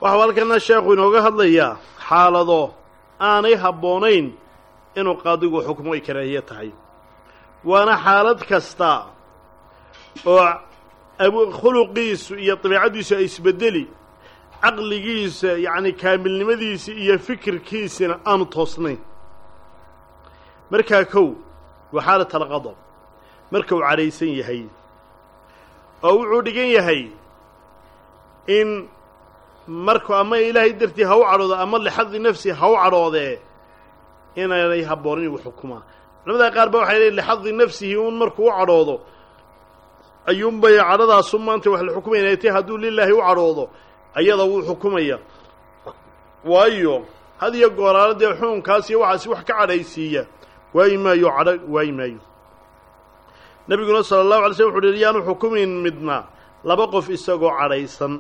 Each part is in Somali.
waxau halkana sheekhu inooga hadlayaa xaalado aanay habboonayn inuu qaadigu xukmo ay karaahiye tahay waana xaalad kasta oo khuluqiisu iyo dabiicaddiisu ay isbedeli caqligiisa yacni kaamilnimadiisa iyo fikirkiisina aanu toosnayn markaa kow waa xaalat alqadab marka uu cadhaysan yahay oo wuxuu dhigan yahay in marku ama ilaahay dartii ha u cadhoodo ama lixadi nafsi ha u cadhoodee inaanay habboonin igu xukumaa culamada qaar ba waxay leeyiin lixadi nafsihi uun markuu u cadhoodo ayuunbay cadhadaasu maanta wax la xukumayna tay hadduu lilaahi u cadhoodo ayada wuu xukumaya waayo had iyo gooraalo dee xukunkaas iyo waxaasi wax ka cadhaysiiya waayi maayo cadho waayi maayo nebiguna sala allahu alay slm wuxu uhi yaanu xukumin midna laba qof isagoo cadhaysan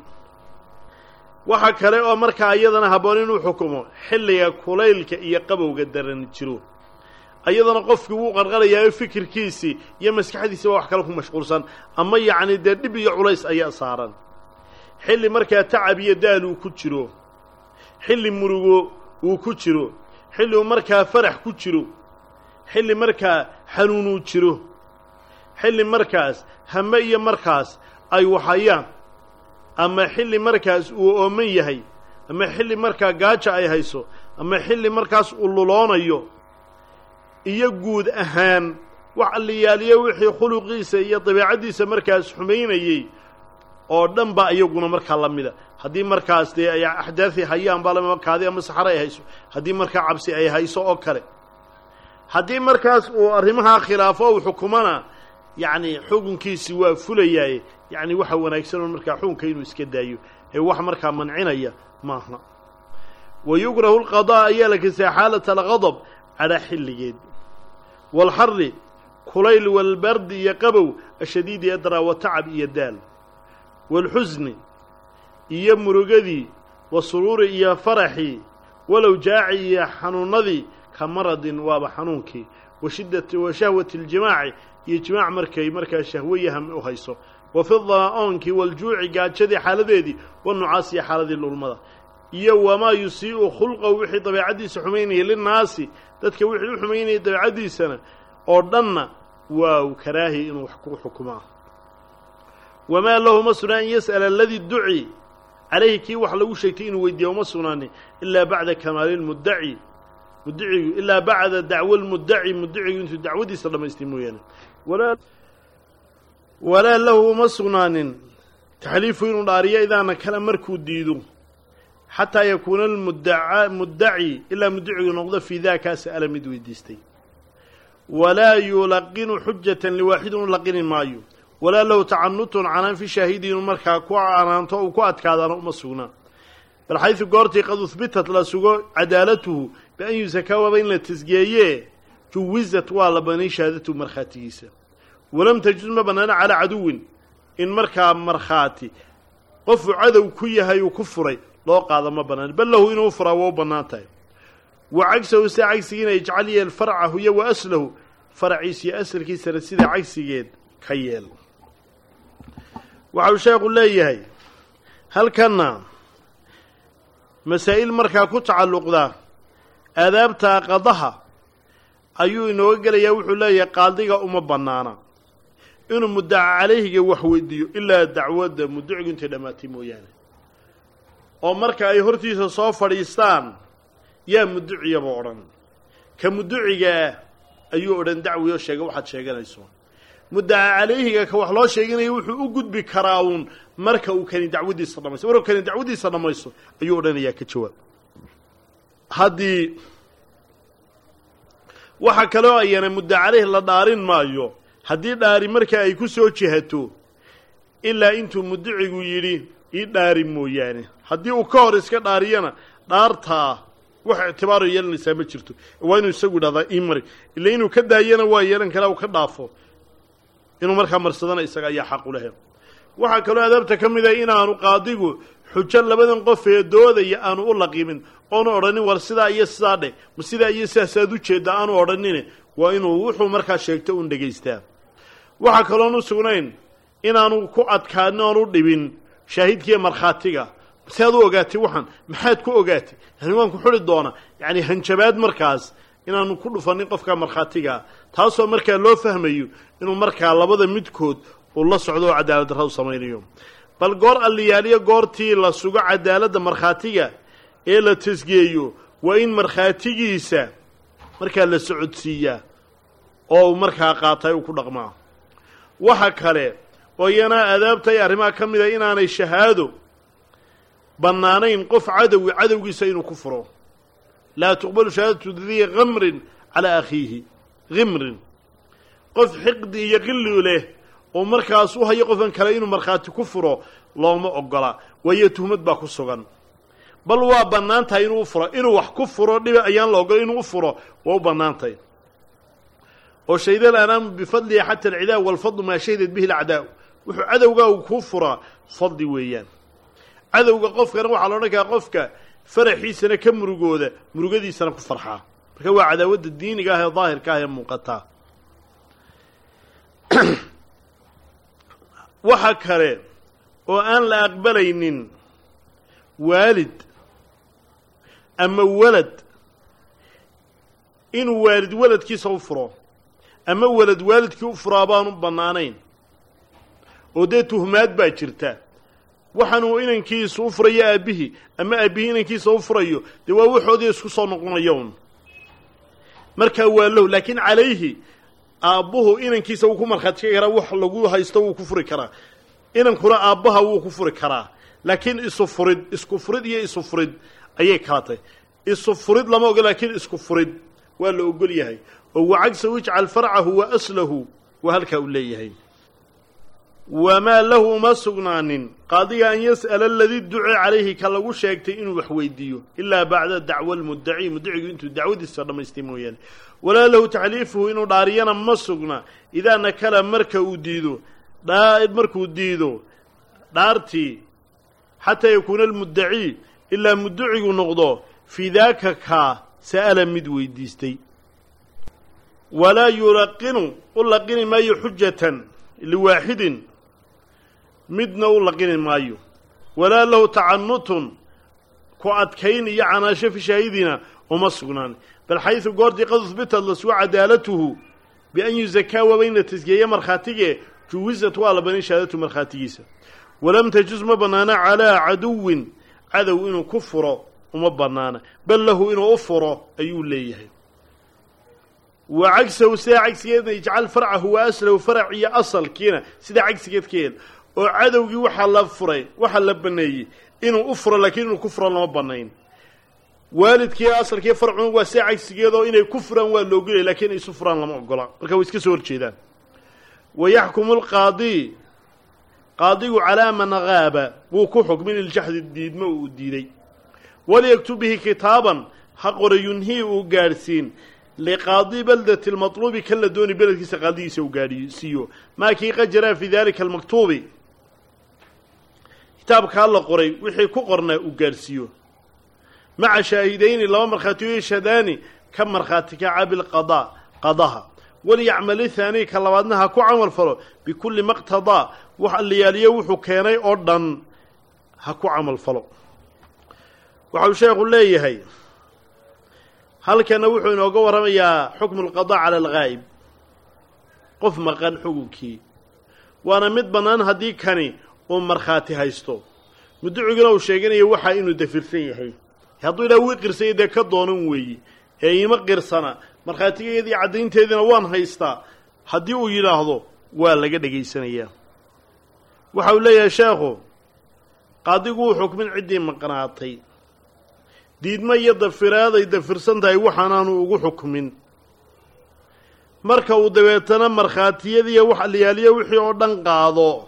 waxa kale oo markaa iyadana habboon inuu xukumo xilliga kulaylka iyo qabowga daran jiro ayadana qofkii wuu qarqarayaa fikirkiisii iyo maskaxdiisii baa wax kale ku mashquulsan ama yacni dee dhib iyo culays ayaa saaran xilli markaa tacab iyo daal uu ku jiro xilli murugo uu ku jiro xilli uu markaa farax ku jiro xilli markaa xanuunuu jiro xilli markaas hame iyo markaas ay waxayaan ama xilli markaas uu ooman yahay ama xilli markaa gaaja ay hayso ama xilli markaas uu luloonayo iyo guud ahaan wax alliyaaliyo wixii khuluqiisa iyo dabeicaddiisa markaas xumaynayey oo dhan ba iyaguna markaa la mida haddii markaas dee ay axdaadi hayaan baa lamima kaadi ama saxare ay hayso haddii markaa cabsi ay hayso oo kale haddii markaas uu arrimahaa khilaafo uu xukumana yacni xukunkiisi waa fulayaaye yacni waxa wanaagsan oo markaa xukunka inuu iska daayo ee wax markaa mancinaya maaha wa yukrahu lqadaa ayaa la kasaya xaalata alqadab cadha xilligeed waalxari kulayl walbardi iyo qabow ashadiidi ee daraa wa tacab iyo daal waalxusni iyo murugadii wa suruuri iyo faraxii walow jaaci iyo xanuunadii ka maradin waaba xanuunkii wa shiddati wa shahwati aljimaaci iyo jimaac markay markaa shahwayaham u hayso wa fi daa'oonkii waljuuci gaajadii xaaladeedii wanucaas iyo xaaladii lulmada iyo wamaa yusii'u khulqahu wixii dabeicaddiisa xumaynayay linnaasi dadka wixii u xumaynayay dabeicaddiisana oo dhanna waa karaahi inuu wax ku xukumaa wamaa lahu ma sugnaa an yas'ala aladii duci calayhi kii wax lagu sheegtay inuu weydiiya uma sugnaanin ilaa bacda kamaali lmuddaci mudicigu ilaa bacda dacwo lmuddaci mudicigu intuu dacwadiisa dhamaystay mooyaane walaa walaa lahu uma sugnaanin taxliifu inuu dhaariyo idaana kale markuu diido xataa yakuuna almuddaca muddaci ilaa mudicigu noqdo fii daaka sa'ala mid weydiistay walaa yulaqinu xujatan liwaaxid inu laqini maayo walaa lahu tacanutun canaan fi shaahidi inuu markaa ku canaanto uu ku adkaadaana uma sugnaa bal xaysu goortii qad uhbitat la sugo cadaalatuhu bian yusakaa waaba in la tasgeeyee juwisat waa la banay shahaadatuhu markhaatigiisa walam tajuz ma bannaana calaa caduwin in markaa markhaati qofuu cadow ku yahay uu ku furay loo qaada ma bannaan bal lahu inuu furaa waa u bannaan tahay wa cagsahu sida cagsigiina ijcal yeel farcahu iyo wa aslahu faraciisa iyo asalkiisana sida cagsigeed ka yeel waxau sheekhu leeyahay halkanna masaa'il markaa ku tacalluqda aadaabta qadaha ayuu inooga gelayaa wuxuu leeyahay qaadiga uma bannaana inuu muddaca calayhiga wax weydiiyo ilaa dacwadda mudducigu intay dhammaatay mooyaane oo marka ay hortiisa soo fadhiistaan yaa mudduciyaba odhan ka mudducigaa ayuu odhan dacwi oo sheega waxaad sheeganayso muddaca calayhiga ka wax loo sheeganaya wuxuu u gudbi karaa uun marka uu kani dacwaddiisa dhamaysto markuu kani dacwaddiisa dhammaysto ayuu odhanayaa ka jawaab haddii waxa kaloo ayana mudda caleyh la dhaarin maayo haddii dhaari marka ay ku soo jihato ilaa intuu mudducigu yidhi ii dhaari mooyaane haddii uu ka hor iska dhaariyana dhaartaa wax ictibaaro yeelanaysaa ma jirto waa inuu isagu idhahdaa ii mari ila inuu ka daayana waa yeelan karaa uu ka dhaafo inuu markaa marsadana isaga ayaa xaq u lehe waxaa kaloo adaabta ka mid ah inaanu qaadigu xujo labadan qof ee doodaya aanu u laqimin oonu odhanin war sidaa iyo sidaa dheh ma sidaa iyo sidaasaad u jeedda aanu odhanine waa inuu wuxuu markaa sheegto un dhegaystaa waxaa kaloon u sugnayn inaanu ku adkaanin oonu dhibin shaahidkiiyo markhaatiga si aad u ogaatay waxaan maxaad ku ogaatay yani waan ku xuri doonaa yacni hanjabaad markaas inaanu ku dhufanin qofka markhaatigaa taasoo markaa loo fahmayo inuu markaa labada midkood uu la socdo oo cadaalad darra u samaynayo bal goor alliyaaliyo goortii la sugo cadaaladda markhaatiga ee la tasgeeyo waa in markhaatigiisa markaa la socodsiiyaa oo uu markaa qaatay uu ku dhaqmaa waxa kale oo iyana aadaabta iyo arrimaha ka mid a inaanay shahaado bannaanayn qof cadowi cadowgiisa inuu ku furo laa tuqbalu shahaadatu dii kamrin calaa akhiihi khimrin qof xiqdi iyo qilli leh oo markaas u hayo qofkan kale inuu markhaati ku furo looma ogola waayo tuhmad baa ku sugan bal waa bannaan tahay inuu u furo inuu wax ku furo dhiba ayaan la ogolay inuu u furo waa u bannaan tahay oo shahida alanaamu bifadlihi xata alcidaa walfadlu maa shahidat bihi alacdaa wuxuu cadowgaa uu kuu furaa fadli weeyaan cadowga qofkana waxaa la odhan karaa qofka faraxiisana ka murugooda murugadiisana ku farxaa marka waa cadaawadda diiniga ah ee daahirka ah ee muuqataa waxa kale oo aan la aqbalaynin waalid ama walad inuu waalid waladkiisa u furo ama walad waalidkii u furaa baanu bannaanayn oo dee tuhmaad baa jirta waxaanuu inankiisa u furayo aabbihii ama aabbihii inankiisa u furayo dee waa waxoodii isku soo noqonayoun markaa waa lahu laakiin calayhi aabbuhu inankiisa wuu ku markhaati karaa wax lagu haysto wuu ku furi karaa inankuna aabbaha wuu ku furi karaa laakiin isu furid isku furid iyo isu furid ayay kala tahy isu furid lama ogo laakiin isku furid waa la ogol yahay oo wacagsahu ijcal farcahu wa aslahu waa halkaa uu leeyahay wamaa lahu uma sugnaanin qaadiga an yas'ala aladii ducee calayhi ka lagu sheegtay inuu wax weydiiyo ilaa bacda dacwa almuddaci muddacigu intuu dacwadiisa dhammaystay mooyaane walaa lahu taxliifuhu inuu dhaariyana ma sugna idaa nakala marka uu diido markuu diido dhaartii xataa yakuuna almuddaci ilaa muddacigu noqdo fii daaka kaa sa'ala mid weydiistay walaa yulaqinu u laqini maayo xujatan liwaaxidin midna u laqini maayo walaa lahu tacanutun ku adkayn iyo canaasho fi shaahidina uma sugnaan bal xaysu goortii qad uhbitad la sugo cadaalatuhu bian yuzakaa waaba in la tasgeeya markhaatige juwisat waa la banin shahaadatu markhaatigiisa walam tajuz ma bannaana calaa caduwin cadow inuu ku furo uma bannaana bal lahu inuu u furo ayuu leeyahay wa cagsahu sidaa cagsigeedna ijcal farcahu wa aslahu farac iyo asalkiina sidaa cagsigeed ka yeel oo cadowgii waxaa la furay waxaa la baneeyey inuu u furo laakiin inuu ku furo lama banayn waalidkii asalkii farcuna waa sidaa cagsigeedoo inay ku furaan waa loogolaya lakiin isu furaan lama ogola marka way iska soo horjeedaan wa yaxkumu lqaadi qaadigu calaa man gaaba wuu ku xukmin iljaxdi diidmo uu diiday walyaktub bihi kitaaban ha qora yunhii uu gaadhsiin liqaadi baldati lmatluubi kan la dooni beledkiisa qaadigiisa uu gaadhsiiyo maa kii qad jaraa fii dalika almaktuubi kitaabkaa la qoray wixii ku qornaa uu gaadhsiiyo maca shaahidayni laba markhaatiyo yashhadaani ka markhaati kaca bilqadaa qadaha walyacmal ithaani ka labaadna ha ku camal falo bikulli maqtadaa wax allayaaliyo wuxuu keenay oo dhan ha ku camal falo waxau sheekhu leeyahay halkana wuxuu inooga warramayaa xukmu lqadaa cala algaa'ib qof maqan xugunkii waana mid bannaan haddii kani uu markhaati haysto mudduciguna uu sheeganayo waxaa inuu dafirsan yahay hadduu ilaa wii qirsaya dee ka doonan weeye ee iima qirsana markhaatigeedii caddaynteediina waan haystaa haddii uu yidhaahdo waa laga dhegaysanayaa waxa uu leeyahay sheekhu qaadigu uu xukmin ciddii maqnaatay diidmo iyo dafiraaday dafirsan tahay waxaanaanu ugu xukmin marka uu dabeetana markhaatiyadiiyo wax aliyaaliyo wixii oo dhan qaado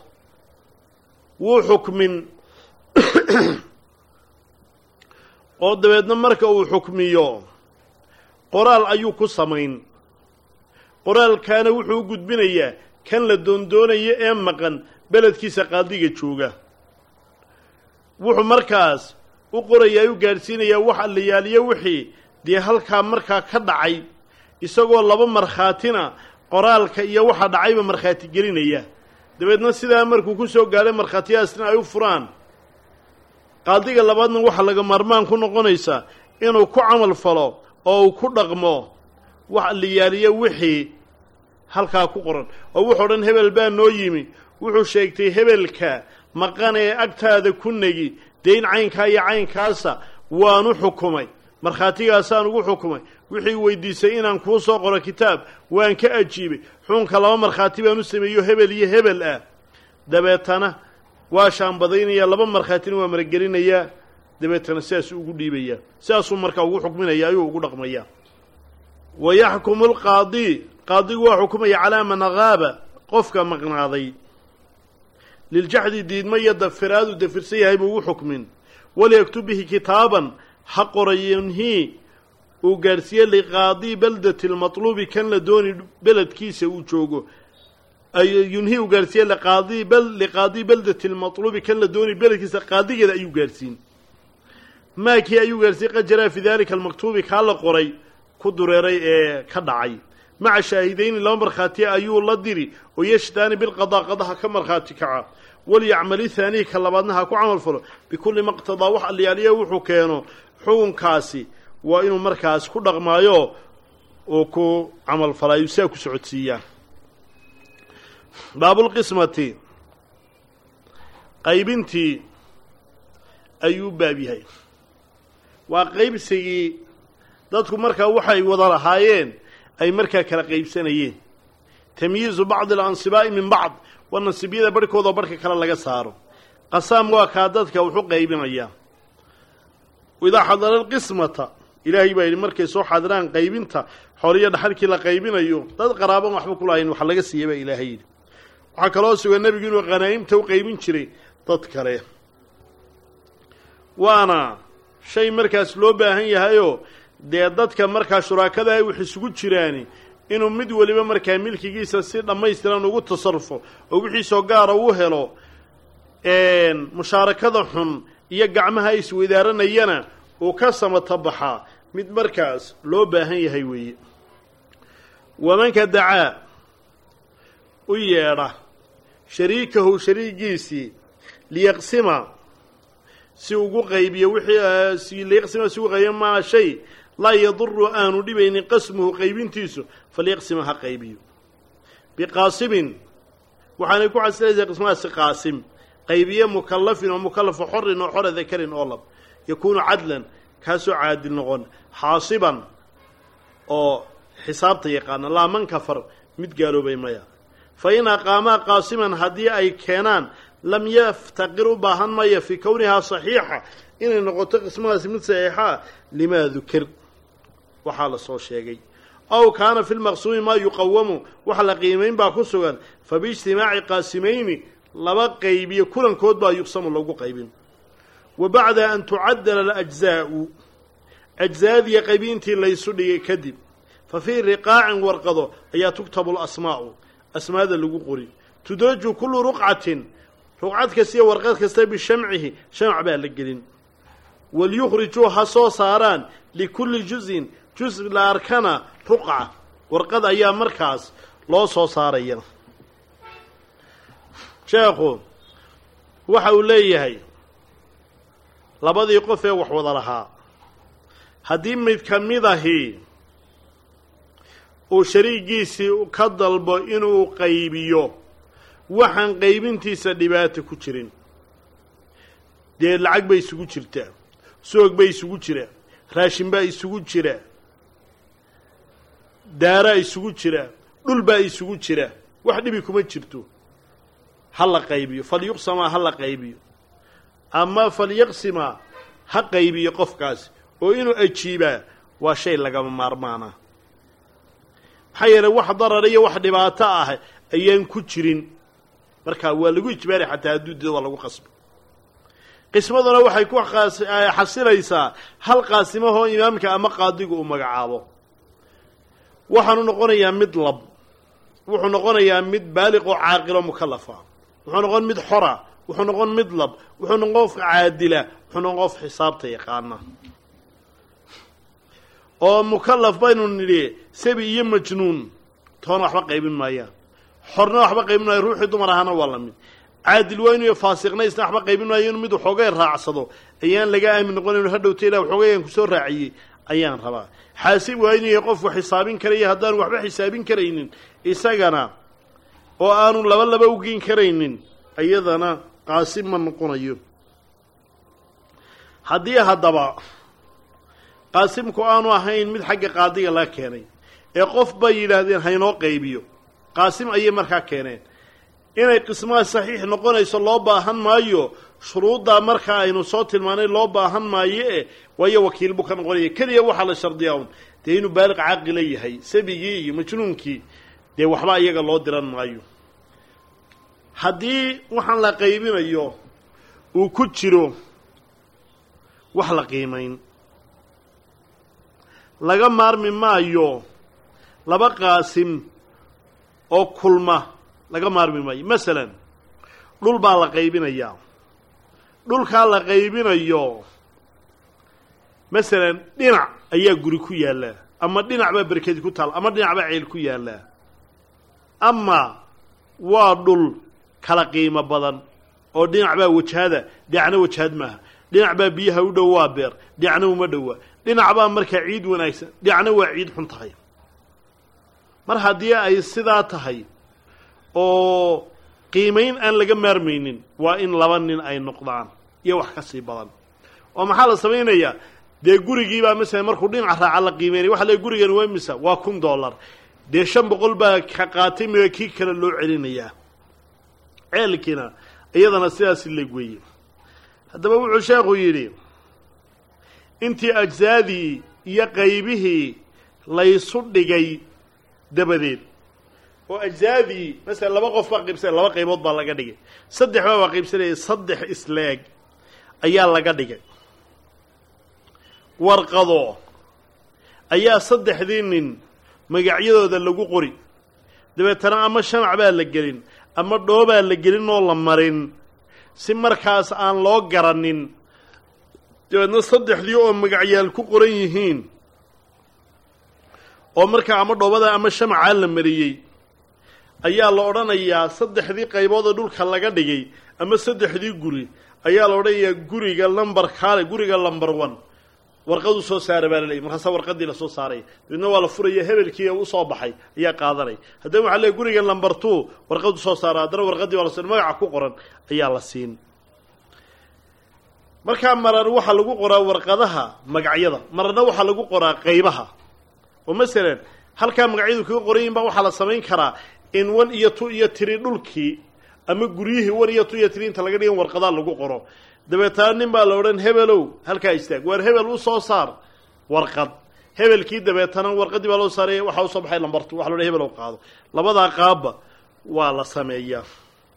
wuu xukmin oo dabeedna marka uu xukmiyo qoraal ayuu ku samayn qoraalkaana wuxuu u gudbinayaa kan la doondoonayo ee maqan beledkiisa qaadiga jooga wuxuu markaas u qorayaa u gaadhsiinayaa wax allayaaliyo wixii dee halkaa markaa ka dhacay isagoo laba markhaatina qoraalka iyo waxa dhacayba markhaati gelinaya dabeedna sidaa markuu ku soo gaadhay markhaatiyadaasna ay u furaan qaadiga labaadna waxaa laga maarmaan ku noqonaysaa inuu ku camal falo oo uu ku dhaqmo wax liyaaliyo wixii halkaa ku qoran oo wuxuu dhan hebel baa noo yimi wuxuu sheegtay hebelka maqan ee agtaada ku negi dayn caynkaa iyo caynkaasa waanu xukumay markhaatigaasaan ugu xukumay wixii weydiisay inaan kuu soo qoro kitaab waan ka ajiibay xukunka laba markhaati baan u sameeyo hebel iyo hebel ah dabeetana waa shaambadaynaya laba markhaatina waa maragelinayaa dabeetana sidaasuu ugu dhiibayaa sidaasuu markaa ugu xukminaya ayuu ugu dhaqmayaa wa yaxkumu lqaadi qaadigu waa xukumaya calaa man haaba qofka maqnaaday liljaxdi diidma iyo dafiraadu dafirsan yahay buu ugu xukmin walyaktub bihi kitaaban ha qorayinhii uu gaadhsiiye liqaadi beldati lmatluubi kan la dooni beledkiisa uu joogo yunhi uu gaadhsiiye liqaadi bel liqaadi beldati lmatluubi kan la dooni beledkiisa qaadigeeda ayuu gaadhsiin maakii ayuu gaadhsiiyey qad jaraa fi dalika almaktuubi kaa la qoray ku dureeray ee ka dhacay maca shaahidayni laba markhaati ayuu la diri oo yashdaani bilqadaa qadaha ka markhaati kaca walyacmali haanihi ka labaadna ha ku camal falo bikulli maqtadaa wax alyaaliya wuxuu keeno xukunkaasi waa inuu markaas ku dhaqmaayo uu ku camal falaayo siaa ku socodsiiyaa baabulqismati qaybintii ayuu baab yahay waa qaybsigii dadku markaa waxay wada lahaayeen ay markaa kala qaybsanayeen tamyiizu bacdi alansibaa'i min bacd waa nasiibyada barhkoodao barhka kale laga saaro qasaam waa kaa dadka wuxu qaybinayaa idaa xadara alqismata ilaahay baa yidhi markay soo xadiraan qaybinta xoriyo dhaxalkii la qaybinayo dad qaraaban waxba ku lahayn wax laga siiya baa ilaahay yidhi waxaa kaloo sugan nebigu inuu khanaa'imta u qaybin jiray dad kale waana shay markaas loo baahan yahayoo dee dadka markaa shuraakada ay wax isugu jiraani inuu mid weliba markaa milkigiisa si dhammaystiran ugu tasarufo oo wixiisoo gaara u helo mushaarakada xun iyo gacmaha isweydaaranayana uu ka samata baxaa mid markaas loo baahan yahay weeye wamanka dacaa u yeedha shariikahu shariigiisii liyaqsima si ugu qaybiyo wixii liyaqsima si ugu qaybiyo maa shay laa yaduru aanu dhibaynin qasmuhu qaybintiisu falyaqsima ha qaybiyo biqaasimin waxaanay ku xasilaysaa qismahaasi qaasim qaybiye mukallafin oo mukallafo xorin oo xora dakarin oo lab yakuunu cadlan kaasoo caadil noqon xaasiban oo xisaabta yaqaana laa man kafar mid gaaloobay maya fa in aqaamaa qaasiman haddii ay keenaan lam yaftaqir u baahan maya fii kownihaa saxiixa inay noqoto qismadaasi mid saxiixa limaa dukir waxaa la soo sheegay aw kaana fi lmaqsuumi maa yuqawamu waxa la qiimayn baa ku sugan fa biijtimaaci qaasimayni laba qaybiyo kulankood baa yuqsamu lagu qaybin wa bacda an tucadala alajzaa'u ajzaadiya qaybintii laysu dhigay kadib fa fii riqaacin warqado ayaa tuktabu lasmaa'u asmaada lagu qori tudaju kullu ruqcatin ruqcad kastiyo warqad kasta bishamcihi shamc baa la gelin walyukhrijuu ha soo saaraan likulli juzin juz la arkana ruqca warqad ayaa markaas loo soo saaraya sheekhu waxa uu leeyahay labadii qof ee wax wada lahaa haddii mid ka mid ahi uu shariigiisii ka dalbo inuu qaybiyo waxaan qaybintiisa dhibaato ku jirin dee lacag bay isugu jirtaa soog bay isugu jiraa raashin baa isugu jira daaraa isugu jira dhul baa isugu jira wax dhibi kuma jirto ha la qaybiyo falyuqsamaa ha la qaybiyo ama falyaqsimaa ha qaybiyo qofkaasi oo inuu ajiibaa waa shay lagama maarmaana maxaa yeeley wax darar iyo wax dhibaato ah ayaan ku jirin markaa waa lagu ijbaari xataa hadduu dido waa lagu qasbo qismaduna waxay ku xasilaysaa hal qaasimahoo imaamka ama qaadigu uu magacaabo waxaanu noqonayaa mid lab wuxuu noqonayaa mid baaliq oo caaqilo mukalafa wuxuu noqon mid xora wuxuu noqon mid lab wuxuu noqon qof caadila wuxuu noqon qof xisaabta yaqaana oo mukalaf baynu nidhi sabi iyo majnuun toona waxba qaybin maayaan xorna waxba qaybin maayo ruuxii dumar ahana waa la mid caadil waa inuu faasiqna isna waxba qaybin maayo inuu mid waxoogay raacsado ayaan laga aamin noqonayn hadhowta ilah waxoogayaan kusoo raaciyey ayaan rabaa xaasib waa inuu yahay qofku xisaabin karaya haddaan waxba xisaabin karaynin isagana oo aanu laba laba ugeyn karaynin iyadana qaasim ma noqonayo haddii haddaba qaasimku aanu ahayn mid xagga qaadiga laga keenay ee qof bay yidhaahdeen haynoo qaybiyo qaasim ayay markaa keeneen inay qismaha saxiix noqonayso loo baahan maayo shuruuddaa markaa aynu soo tilmaanay loo baahan maayo e waayo wakiil buu ka noqonaya keliya waxaa la shardiyaa un dee inuu baaliq caaqila yahay sabigii iyo majnuunkii dee waxba iyaga loo diran maayo haddii waxaan la qaybinayo uu ku jiro wax la qiimayn laga maarmi maayo laba qaasim oo kulma laga maarmi maayo masalan dhul baa la qaybinayaa dhulkaa la qaybinayo masalan dhinac ayaa guri ku yaallaa ama dhinac baa berkedi ku taal ama dhinac baa ceel ku yaallaa ama waa dhul kala qiimo badan oo dhinac baa wajahada dhinacna wajahad maaha dhinac baa biyaha u dhow waa beer dhinacna uma dhowa dhinac baa markaa ciid wanaagsan dhinacna waa ciid xun tahay mar haddii ay sidaa tahay oo qiimayn aan laga maarmaynin waa in laba nin ay noqdaan iyo wax ka sii badan oo maxaa la samaynayaa dee gurigiibaa masalan markuu dhinaca raaca la qiimeynaya waxa le gurigan waa misa waa kun dollar dee shan boqol baa ka qaatay miga kii kale loo celinayaa ceelkiina iyadana sidaasi leeg weeye haddaba wuxuu sheekhu yidhi intii ajsaadii iyo qaybihii laysu dhigay dabadeed oo ajsaadii masalan laba qof baa qaybsanaya laba qaybood baa laga dhigay saddex baa baa qaybsanayay saddex isleeg ayaa laga dhigay warqado ayaa saddexdii nin magacyadooda lagu qori dabeetana ama shamac baa la gelin ama dhoobaa la gelin oo la marin si markaas aan loo garanin dabeedna saddexdii oo magacyaal ku qoran yihiin oo markaa ama dhoobada ama shamacaa la mariyey ayaa la odhanayaa saddexdii qaybood oo dhulka laga dhigay ama saddexdii guri ayaa la odhanayaa guriga lamber kaale guriga lamber one warqad usoo saara baa la leeyay markaasa warqadii lasoo saaraya dabeedna waa la furaya hebelkii usoo baxay ayaa qaadanaya haddana waxa leey guriga lamber two warqad usoo saara haddana warqadii waa la siin magaca ku qoran ayaa la siin markaa marar waxaa lagu qoraa warqadaha magacyada mararna waxaa lagu qoraa qaybaha oo masalan halkaa magacyadu kaga qoran yihin baa waxaa la samayn karaa in one iyo two iyo tiri dhulkii ama guryihii one iyo two iyo tiri inta laga dhigan warqadaa lagu qoro dabeetana nin baa la odhan hebelow halkaa istaag waar hebel u soo saar warqad hebelkii dabeetana warqadii baa loo saaray waxaa usoo baxay lambartu waxa la odhan hebelow qaado labadaa qaabba waa la sameeyaa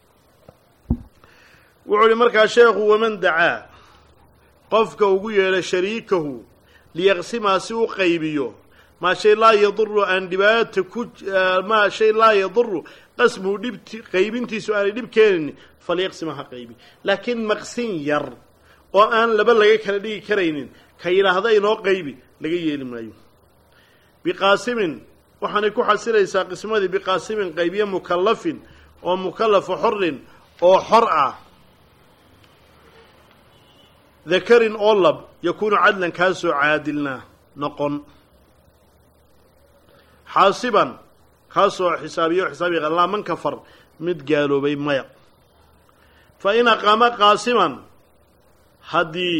wuxuu ihi markaa sheekhu waman dacaa qofka ugu yeedha shariikahu liyaqsimaa si u qaybiyo maa shay laa yaduru aan dhibaata ku maa shay laa yaduru qasmuhu dhibti qaybintiisu aanay dhib keenin falyaqsima ha qaybi laakiin maqsin yar oo aan laba laga kala dhigi karaynin ka yidhaahda inoo qaybi laga yeeli maayo biqaasimin waxaanay ku xasilaysaa qismadii biqaasimin qaybiye mukallafin oo mukallafa xorin oo xor ah dakarin oo lab yakuunu cadlan kaasoo caadilna noqon xaasiban kaasoo xisaabiyo xisaabiya laa man kafar mid gaaloobay maya fa in aqaama qaasiman haddii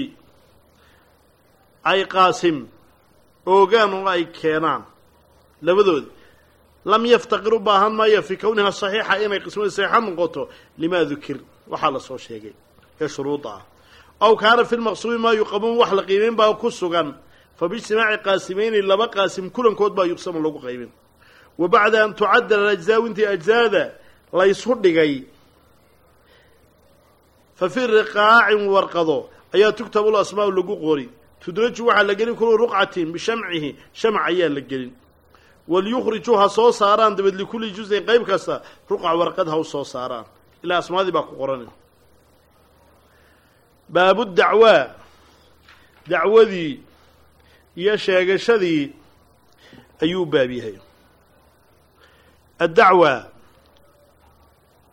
ay qaasim oogaan oo ay keenaan labadoodi lam yaftaqir u baahan maayo fii kowniha saxiixa inay qismada saxiixa noqoto limaa dukir waxaa la soo sheegay ee shuruudda ah aw kaana fi lmaqsuumi maa yuqamuun wax la qiimeyn baa ku sugan fa biijtimaaci qaasimeyni laba qaasim kulankood baa yuqsamu lagu qaybin wa bacda an tucadala alajzaa intii ajzaada laysu dhigay fa fii riqaacin warqado ayaa tugtabu lasmaau lagu qori tudraju waxaa la gelin kulu ruqcatin bishamcihi shamc ayaa la gelin waliyukhriju ha soo saaraan dabeed likulli juzin qayb kasta ruqca warqad ha u soo saaraan ilaa asmaadii baa ku qoran baabu dacwaa dacwadii iyo sheegashadii ayuu baab yahay addacwa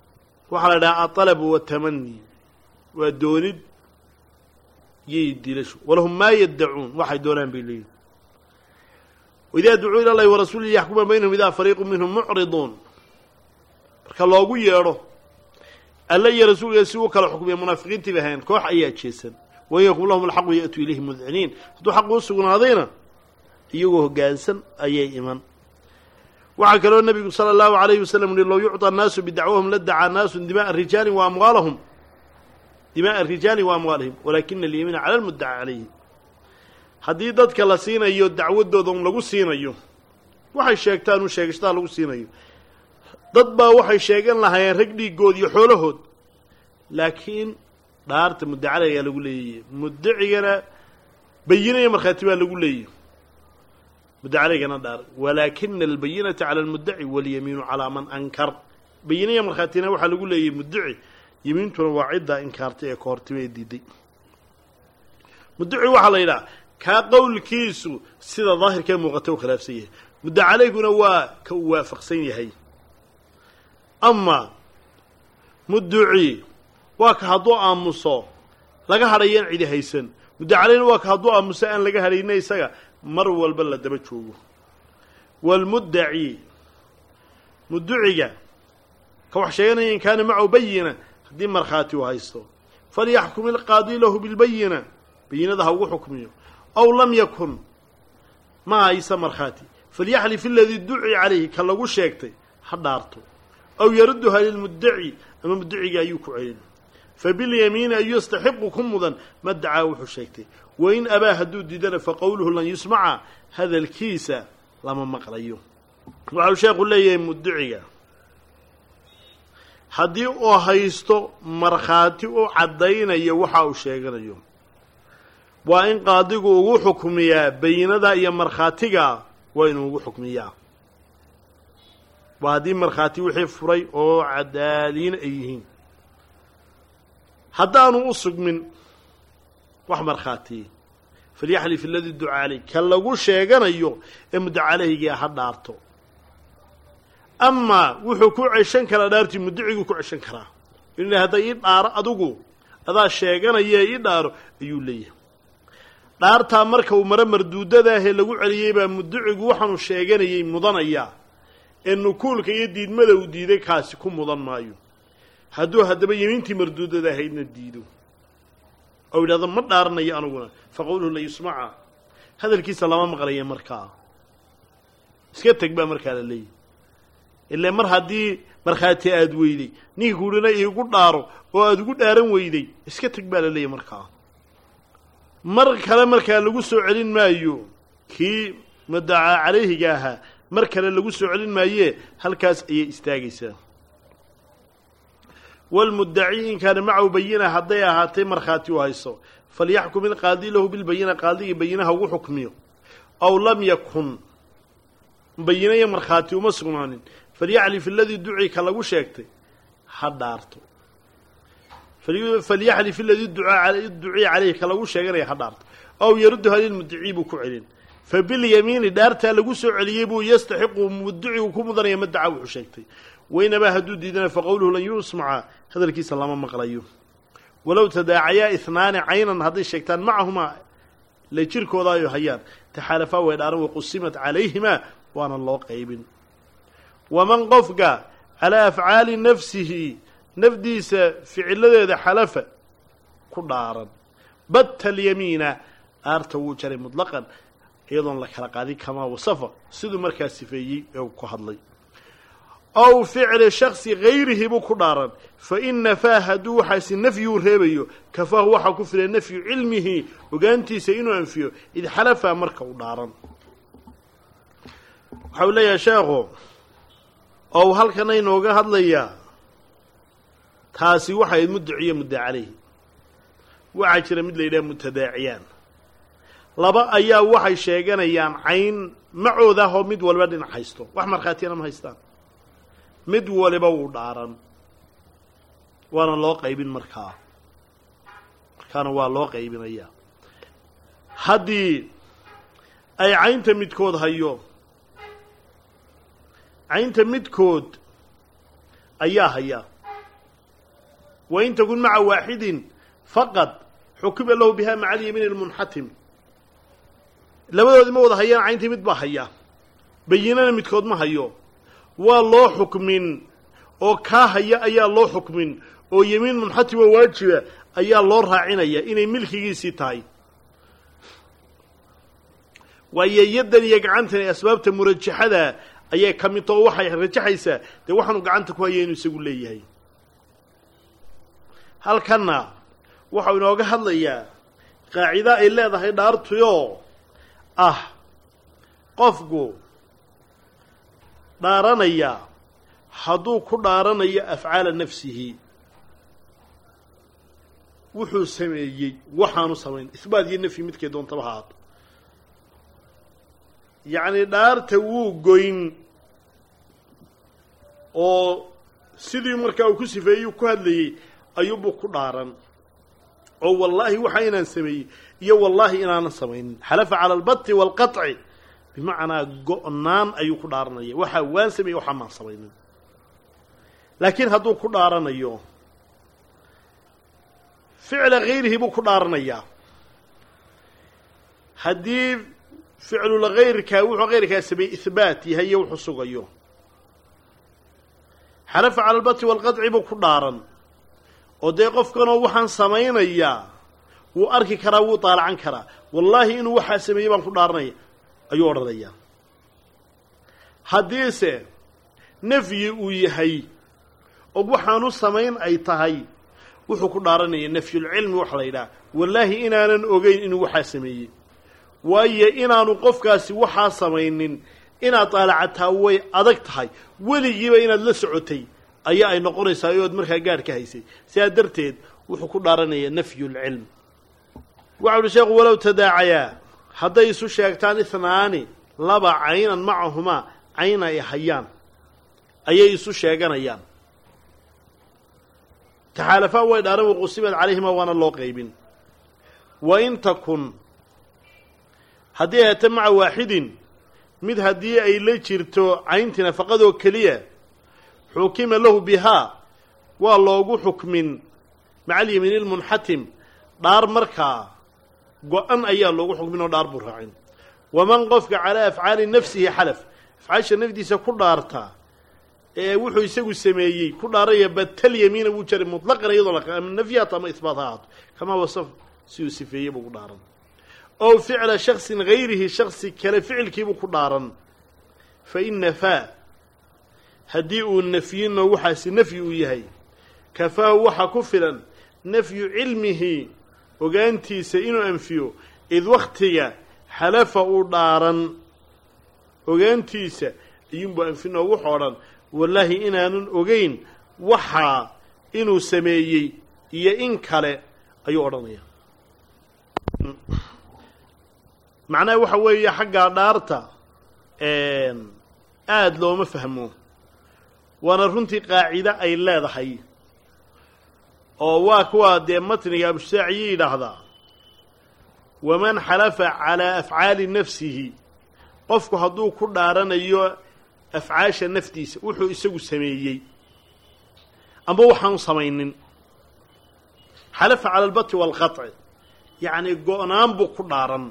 waxaa la idhaha aطalabu watamani waa doonid iyo dilasho walahum maa yaddacuun waxay doonaan bay leeyihin waidaa ducuu ila llahi warasuulihi yaxkuma baynahum idaa fariiqu minhum mucriduun marka loogu yeedho alla iyo rasuulkiisa si uu kala xukmiya munaafiqiintii bay ahayn koox ayaa jeesan wain yakun lahum alxaqu ya'tuu ilayhi mudciniin hadduu xaqu u sugnaadayna iyagoo hoggaansan ayay iman waxaa kaloo nebigu sala allahu alayhi wasalam yihi low yucطى annaasu bidacwahum la dacaa naasu dimaءa rijaali wa amwaalahum dimaءa rijaali wa amwaalihim walaakina alyamiina cala lmuddaca calayhi haddii dadka la siinayo dacwadooda un lagu siinayo waxay sheegtaan un sheegashadaa lagu siinayo dad baa waxay sheegan lahaayeen rag dhiigood iyo xoolahood laakiin dhaarta muddacada ayaa lagu leeyaye muddacigana bayinaya markhaati baa lagu leeyahy muddacalaygana dhaar walaakina albayinata cala almuddaci walyamiinu calaa man ankar bayinaya markhaatina waxaa lagu leeyahy muddaci yamiintuna waa ciddaa inkaartay ee kahortima ee diiday muddaci waxaa la yidhaha kaa qowlkiisu sida daahirkee muuqata u khilaafsan yahay muddacalayguna waa ka uu waafaqsan yahay ama mudduci waa ka hadduu aamuso laga hadhayaan cidi haysan muddacalayna waa ka hadduu aamuso aan laga hadhayna isaga mar walba la daba joogo waalmuddaci mudduciga ka wax sheeganaya in kaana macahu bayina haddii markhaati uu haysto falyaxkum ilqaadi lahu bilbayina bayinada ha ugu xukmiyo aw lam yakun ma haysa markhaati falyaxlif iladii duci calayhi ka lagu sheegtay ha dhaarto aw yarudduha lilmuddaci ama muddaciga ayuu ku celin fabilyamiini an yastaxiqu ku mudan ma dacaa wuxuu sheegtay wain abaa hadduu diidana faqowluhu lan yusmaca hadalkiisa lama maqlayo waxau sheekhu leeyahay muddaciga haddii uu haysto markhaati u caddaynaya waxa uu sheeganayo waa in qaadigu ugu xukmiyaa bayinada iyo markhaatiga waa inuu ugu xukmiyaa waa haddii markhaati wixii furay oo cadaaliin ay yihiin haddaanu u sugmin wax markhaatiye falyaxlif iladii duca caleyh ka lagu sheeganayo ee muddaca caleyhigia ha dhaarto amaa wuxuu ku ceshan karaa dhaartii muddaciguu ku ceshan karaa inuu hadday ii dhaaro adigu adaa sheeganaya ii dhaaro ayuu leeyahay dhaartaa marka uu maro marduudadaahee lagu celiyey baa muddacigu waxaanu sheeganayay mudanayaa ee nukuulka iyo diidmada uu diiday kaasi ku mudan maayo hadduu haddaba yemiintii marduudada ahaydna diido ou yidhahdo ma dhaaranayo aniguna fa qowluhu la yusmaca hadalkiisa lama maqlaya markaa iska teg baa markaa la leeyahy ile mar haddii markhaati aada weyday ninka kuudhana iigu dhaaro oo aada ugu dhaaran weyday iska teg baa la leeyahy markaa mar kale markaa lagu soo celin maayo kii mudacaa calayhiga ahaa mar kale lagu soo celin maayee halkaas ayay istaagaysaa walmuddaci in kaana macahu bayina hadday ahaatay markhaati u hayso falyaxkum ilqaadi lahu bilbayina qaadigii bayinaha ugu xukmiyo aw lam yakun bayina iyo markhaati uma sugnaanin falyaxlif iladii duci ka lagu sheegtay ha dhaarto falyaxlif iladii duciya caleyhi ka lagu sheeganaya ha dhaarto aw yarudduha lilmudicii buu ku celin fabilyamiini dhaartaa lagu soo celiyey buu yastaxiqu mudicigu ku mudanaya madaca wuxuu sheegtay waynabaa hadduu diidana faqowluhu lan yusmaca hadalkiisa lama maqlayo walow tadaacayaa ihnaani caynan hadday sheegtaan macahumaa la jirkooda ay hayaan taxaalafaa way dhaaran waqusimat calayhimaa waana loo qaybin waman qofka calaa afcaali nafsihi nafdiisa ficiladeeda xalafa ku dhaaran batta alyamiina dhaarta wuu jaray mutlaqan iyadoon la kala qaadin kamaa wasafa siduu markaa sifeeyey ee uu ku hadlay ow ficli shaksi gayrihi buu ku dhaaran fa in nafaa hadduu waxaasi nafyuu reebayo kafaahu waxaa ku filan nafyu cilmihi ogaantiisa inuu anfiyo id xalafa marka u dhaaran waxa uu leeyahay sheekhu oo uu halkana inooga hadlayaa taasi waxay muddaciyo mudda caleyhi waxaa jira mid la yidhaha mutadaaciyaan laba ayaa waxay sheeganayaan cayn macooda ahoo mid waliba dhinac haysto wax markhaatiyana ma haystaan mid waliba wuu dhaaran waana loo qaybin markaa markaana waa loo qaybinayaa haddii ay caynta midkood hayo caynta midkood ayaa haya wain takun maca waaxidin faqad xukima lahu biha maca alyamiin almunxatim labadoodii ma wada hayaan cayntii mid baa haya bayinana midkood ma hayo waa loo xukmin oo kaa haya ayaa loo xukmin oo yemiin munxatim oo waajiba ayaa loo raacinaya inay milkigiisii tahay waayo yaddan iyo gacantan ee asbaabta murajaxada ayay ka mid tao waxay rajaxaysaa dee waxaanu gacanta ku haya inuu isagu leeyahay halkanna waxau inooga hadlayaa qaacido ay leedahay dhaartuyoo ah qofku dhaaranaya hadduu ku dhaaranayo afcaala nafsihi wuxuu sameeyey waxaanu samayn isbaat iyo nafyi midkay doontaba ha aato yacni dhaarta wuu goyn oo sidii markaa uu ku sifeeyey ku hadlayey ayuubuu ku dhaaran oo wallaahi waxa inaan sameeyey iyo wallaahi inaanan samaynin xalafa cala albati waalqaطci bimacnaa go-naan ayuu ku dhaaranaya waxaa waan sameeyey waxaa maan samaynin laakiin hadduu ku dhaaranayo ficla hayrihi buu ku dhaaranayaa haddii ficlul hayrkaa wuxuu hayrkaa sameeyey ihbaat yahay iyo wuxuu sugayo xalafa cala albati waalqaطci buu ku dhaaran oo dee qofkanoo waxaan samaynayaa wuu arki karaa wuu daalacan karaa wallaahi inuu waxaa sameeyey baan ku dhaaranaya ayuu odhanayaa haddiise nafyi uu yahay oo waxaanu samayn ay tahay wuxuu ku dhaaranaya nafyulcilmi waxa la yidhaha wallaahi inaanan ogeyn inuu waxaa sameeyey waayo inaanu qofkaasi waxaa samaynin inaad daalacataa way adag tahay weligiiba inaad la socotay ayaa ay noqonaysaa ood markaa gaadh ka haysay sidaa darteed wuxuu ku dhaaranaya nafyulcilm waxa uhi sheekhu walow tadaacayaa hadday isu sheegtaan ihnaani laba caynan macahumaa cayn ay hayaan ayay isu sheeganayaan taxaalafaan way dhaaran waqusimad calayhima waana loo qaybin wa in takun haddii ay hata maca waaxidin mid haddii ay la jirto cayntii nafaqadoo keliya xukima lahu bihaa waa loogu xukmin maca alyamiin ilmunxatim dhaar markaa go-an ayaa loogu xukmin oo dhaar buu raacin waman qofka calaa afcaali nafsihi xalaf afcaasha nafdiisa ku dhaarta ee wuxuu isagu sameeyey ku dhaaraya batal yamiina wuu jaray mutlaqan iyadoo la ama nafyaat ama isbaat ha ahaato kamaa wasaf siduu sifeeyey buu ku dhaaran ow ficla shaksin hayrihi shaksi kale ficilkiibuu ku dhaaran fa in nafaa haddii uu nafyino waxaasi nafyi uu yahay kafaahu waxaa ku filan nafyu cilmihi ogaantiisa inuu anfiyo id wakhtiga xalafa uu dhaaran ogaantiisa iyuunbuu anfinoo wuxoo dhan wallaahi inaanan ogeyn waxaa inuu sameeyey iyo in kale ayuu odhanaya macnaha waxa weeye xaggaa dhaarta aada looma fahmo waana runtii qaacide ay leedahay oo waa kuwa dee matniga abusaaciye yidhaahdaa waman xalafa calaa afcaali nafsihi qofku hadduu ku dhaaranayo afcaasha naftiisa wuxuu isagu sameeyey amba waxaanu samaynin xalafa cala albati waalqaطci yacni go-naan buu ku dhaaran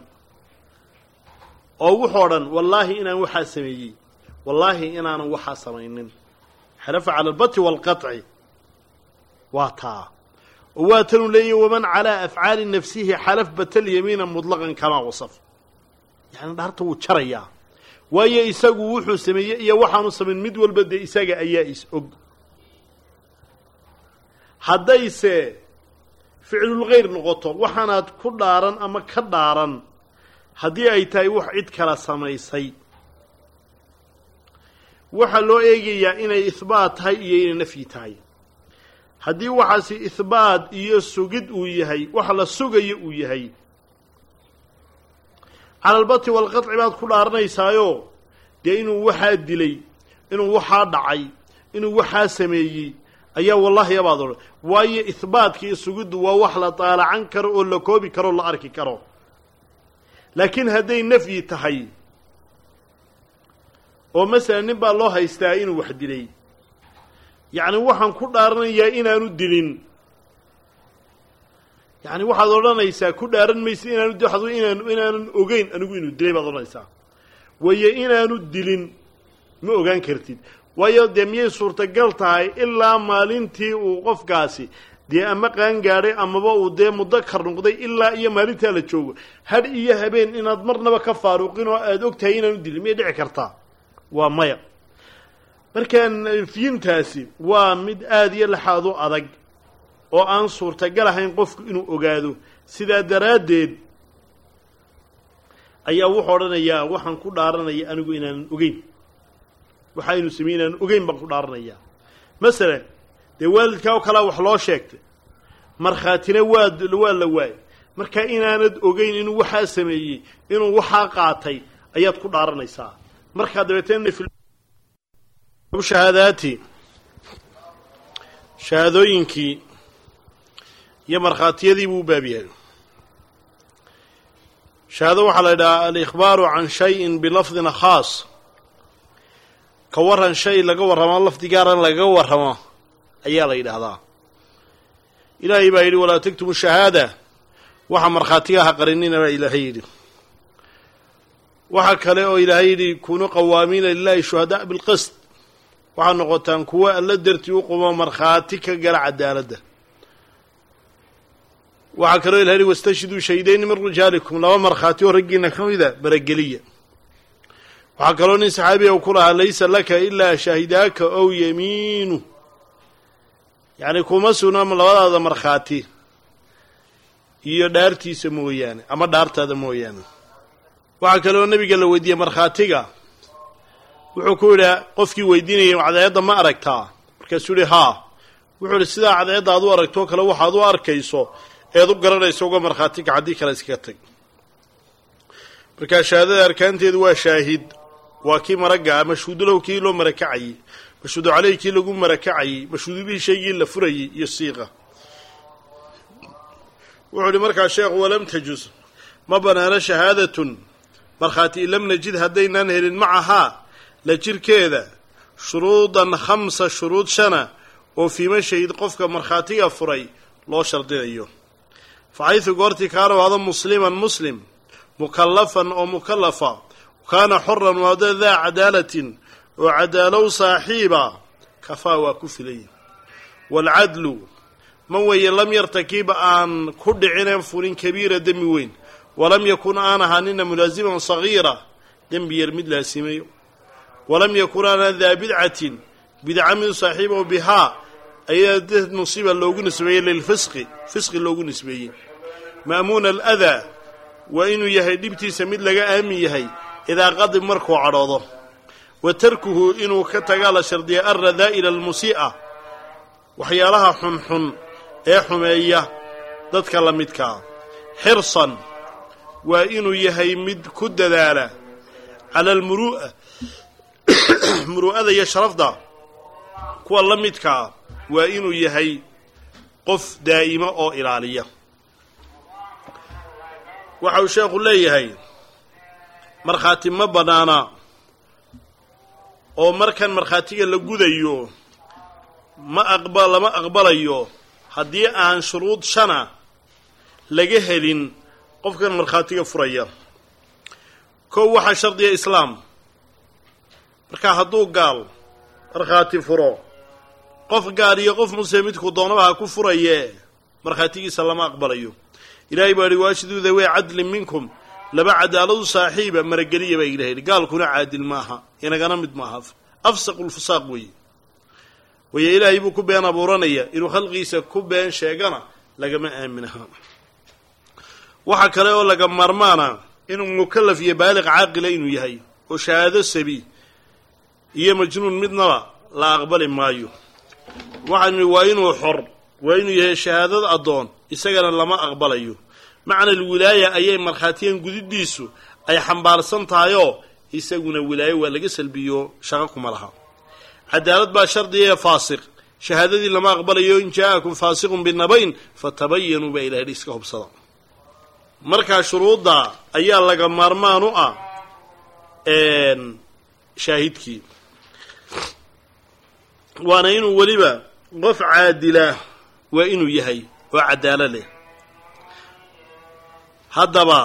oo wuxoo dhan wallaahi inaan waxaa sameeyey wallaahi inaanan waxaa samaynin xalafa cala albati waalqaطci waa taa oo waa tanuu leeyahy waman calaa afcaali nafsihi xalaf batal yamiina mutlaqan kamaa wasaf yacni dhaarta wuu jarayaa waayo isagu wuxuu sameeyey iyo waxaanu samayn mid walba dee isaga ayaa is og haddayse ficlulkhayr noqoto waxaanaad ku dhaaran ama ka dhaaran haddii ay tahay wax cid kala samaysay waxaa loo eegayaa inay ihbaat tahay iyo inay nafyi tahay haddii waxaasi ihbaat iyo sugid uu yahay wax la sugayo uu yahay cala albati waalqaطci baad ku dhaaranaysaayo dee inuu waxaa dilay inuu waxaa dhacay inuu waxaa sameeyey ayaa wallaahi abaad odhan waayo ihbaatka iyo sugiddu waa wax la daalacan karo oo la koobi karo o la arki karo laakiin hadday nafyi tahay oo masalan nin baa loo haystaa inuu wax dilay yacni waxaan ku dhaaranayaa inaanu dilin yacni waxaad odhanaysaa ku dhaaran maysa inaanu di waxaad inaan inaanan ogeyn anigu inuu dilay baad odhanaysaa wayo inaanu dilin ma ogaan kartid waayo dee miyay suurtagal tahay ilaa maalintii uu qofkaasi dee ama qaan gaadhay amaba uu dee muddo kar noqday ilaa iyo maalintaa la joogo hadh iyo habeen inaad marnaba ka faaruqin oo aada og tahay inaanu dilin miyay dhici kartaa waa maya markaa nafyintaasi waa mid aada iyo laxaad u adag oo aan suurtagal ahayn qofku inuu ogaado sidaa daraaddeed ayaa wuxuu odhanayaa waxaan ku dhaaranaya anigu inaanan ogeyn waxa aynu samey inaanan ogeyn baan ku dhaaranayaa masalan dee waalidkaa oo kalea wax loo sheegtay markhaatina waa waa la waayay marka inaanad ogeyn inuu waxaa sameeyey inuu waxaa qaatay ayaad ku dhaaranaysaa markaa dabeetee shahaadaati shahaadooyinkii iyo markhaatiyadii buu u baab yahay shahaado waxaa la yidhahaa alikhbaaru can shayin bilafdin khaas ka warran shay laga warramo lafdi gaaran lagaga warramo ayaa la yidhaahdaa ilaahay baa yidhi walaa taktumu shahaada waxa markhaatiga ha qarinina baa ilaahay yidhi waxaa kale oo ilaahay yidhi kunuu qawaamiina lilahi shuhadaa bilqist waxaad noqotaan kuwo alla dartii u qumo markhaati ka gala cadaaladda waxaa kaloo ilahay yidhi wastashhiduu shaydayni min rijaalikum laba markhaati oo raggiina ka mida barageliya waxaa kaloo nin saxaabiga ku lahaa laysa laka ilaa shaahidaaka ow yamiinu yacni kuma sugna labadaada markhaati iyo dhaartiisa mooyaane ama dhaartaada mooyaane waxaa kaloo nebiga la weydiiyey markhaatiga wuxuu ku yidhi qofkii weydiinayay cadceedda ma aragtaa markaasuu yihi haa wuxuu ihi sidaa cadceedda aad u aragtoo kale waxaad u arkayso eed u garanayso uga markhaatiga haddii kale iskaga tag markaa shahaadada arkaanteedu waa shaahid waa kii maragga ah mashhuudulow kii loo marakacayey mashhuudu caleyh kii lagu marakacayey mashhuudu bihi shaygii la furayey iyo siiqa wuxuu ihi markaa sheekhu walam tajus ma banaano shahaadatun markhaati in lam najid haddaynaan helin macahaa la jirkeeda shuruudan khamsa shuruud shana oo fiima shahid qofka markhaatiga furay loo shardinayo fa xaysu goortii kaana waada musliman muslim mukallafan oo mukallafa kaana xoran waada daa cadaalatin oo cadaalow saaxiiba kafaa waa ku filay waalcadlu man weeye lam yartakib aan ku dhicineen fulin kabiira dembi weyn walam yakun aan ahaanina mulaasiman sagiira dembi yar mid laasimayo walam yakun aanaan daa bidcatin bidca mid saaxiibo bihaa ayaa dad musiiba loogu nisbeeyey lilfisqi fisqi loogu nisbeeyey ma'muuna aladaa waa inuu yahay dhibtiisa mid laga aamin yahay idaa qadib markuu cadhoodo wa tarkuhu inuu ka tagaa la shardiya alradaa'ila almusii'a waxyaalaha xunxun ee xumeeya dadka la midkaa xirsan waa inuu yahay mid ku dadaala cala almuru'a muru'ada iyo sharafda kuwa la midkaa waa inuu yahay qof daa'ima oo ilaaliya waxa uu sheekhu leeyahay markhaati ma bannaana oo markan markhaatiga la gudayo ma aqba lama aqbalayo haddii aan shuruud shana laga helin qofkan markhaatiga furaya kow waxaa shardiya islaam markaa hadduu gaal markhaati furo qof gaal iyo qof muslim midku doonaba ha ku furaye markhaatigiisa lama aqbalayo ilaahay baa ihi waashiduu dawey cadlin minkum laba cadaaladu saaxiiba marageliya baa ilaha yidhi gaalkuna caadil maaha inagana mid maaha afsaqu lfusaaq weeye wayo ilaahay buu ku been abuuranaya inuu khalqigiisa ku been sheegana lagama aaminaha waxaa kale oo laga maarmaana inuu mukallaf iyo baaliq caaqila inuu yahay oo shahaado sabi iyo majnuun midnaba la aqbali maayo waxaan idhi waa inuu xor waa inuu yahay shahaadad addoon isagana lama aqbalayo macna alwilaaya ayay markhaatiyan gudidiisu ay xambaarsan tahayoo isaguna wilaayo waa laga salbiyo shaqo kuma laha cadaalad baa shardigaee faasiq shahaadadii lama aqbalayo in jaa-akum faasiqun binabayn fatabayanuu baa ilahay iska hubsada markaa shuruudda ayaa laga maarmaan u ah shaahidkii waana inuu weliba qof caadila waa inuu yahay oo cadaalo leh haddaba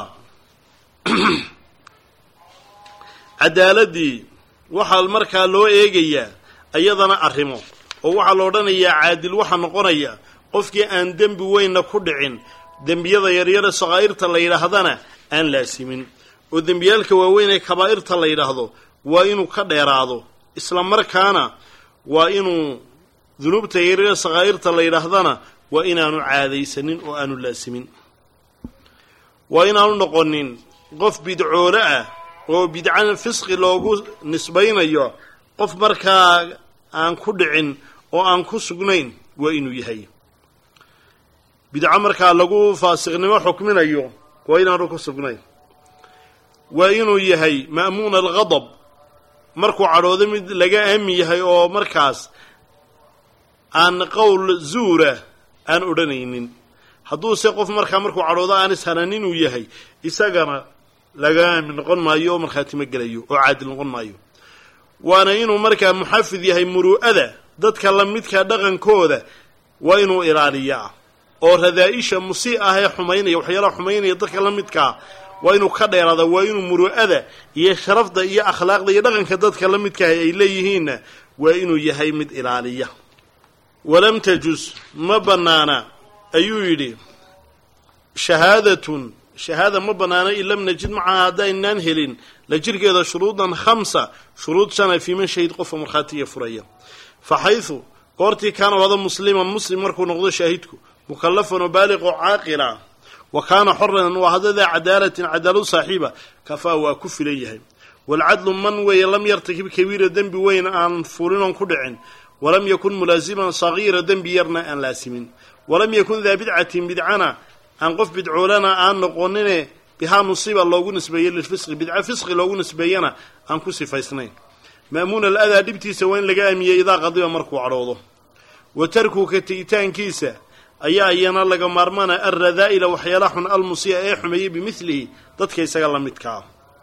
cadaaladii waxaa markaa loo eegayaa iyadana arrimo oo waxaa la odhanayaa caadil waxaa noqonaya qofkii aan dembi weynna ku dhicin dembiyada yaryare sakaa'irta la yidhaahdana aan laasimin oo dembiyaalka waaweyn ee kabaa'irta la yidhaahdo waa inuu ka dheeraado isla markaana waa inuu dunuubta yaryare sakaa'irta la yidhaahdana waa inaanu caadaysanin oo aanu laasimin waa inaanu noqonin qof bidcoole ah oo bidcan fisqi loogu nisbaynayo qof markaa aan ku dhicin oo aan ku sugnayn waa inuu yahay bidco markaa lagu faasiqnimo xukminayo waa inaanu ku sugnayn waa inuu yahay ma'muun alghadab markuu cadhoodo mid laga aami yahay oo markaas aan qowl zuura aan odhanaynin hadduuse qof markaa markuu cadhoodo aan ishananin uu yahay isagana laga aami noqon maayo oo markhaatimo gelayo oo caadil noqon maayo waana inuu markaa muxafid yahay muru'ada dadka la midka dhaqankooda waa inuu ilaaliyaa oo radaa-isha musii ah ee xumaynaya waxyaalaha xumaynaya dadka la midkaa waa inuu ka dheeraada waa inuu muru'ada iyo sharafda iyo akhlaaqda iyo dhaqanka dadka la midkaah ay leeyihiinna waa inuu yahay mid ilaaliya walam tajus ma bannaana ayuu yidhi shahaadatun shahaada ma bannaana in lam najid macaha haddaynaan helin la jirkeeda shuruudan khamsa shuruud shana fii man shahid qofka markhaatiga furaya fa xaysu goortii kaana wada musliman muslim markuu noqdo shaahidku mukallafan oo baaliqoo caaqila wa kaana xoran waa hadadaa cadaalatin cadaalad saaxiiba kafaa waa ku filan yahay waalcadlu man weeye lam yartakib kabiira dembi weyn aan fulinoon ku dhicin walam yakun mulaasiman sagiira dembi yarna aan laasimin walam yakun daa bidcatin bidcana aan qof bidcoolana aan noqonine bihaa nusiba loogu nisbeeye lilfisqi bidca fisqi loogu nisbeeyana aan ku sifaysnayn ma'muun aladaa dhibtiisa waa in laga aamiyey idaa qadiba markuu cadhoodo wa tarku ka tegitaankiisa ayaa iyana laga maarmaana alradaa'ila waxyaala xun almusii'a ee xumeeyey bimidlihi dadka isaga la midkaa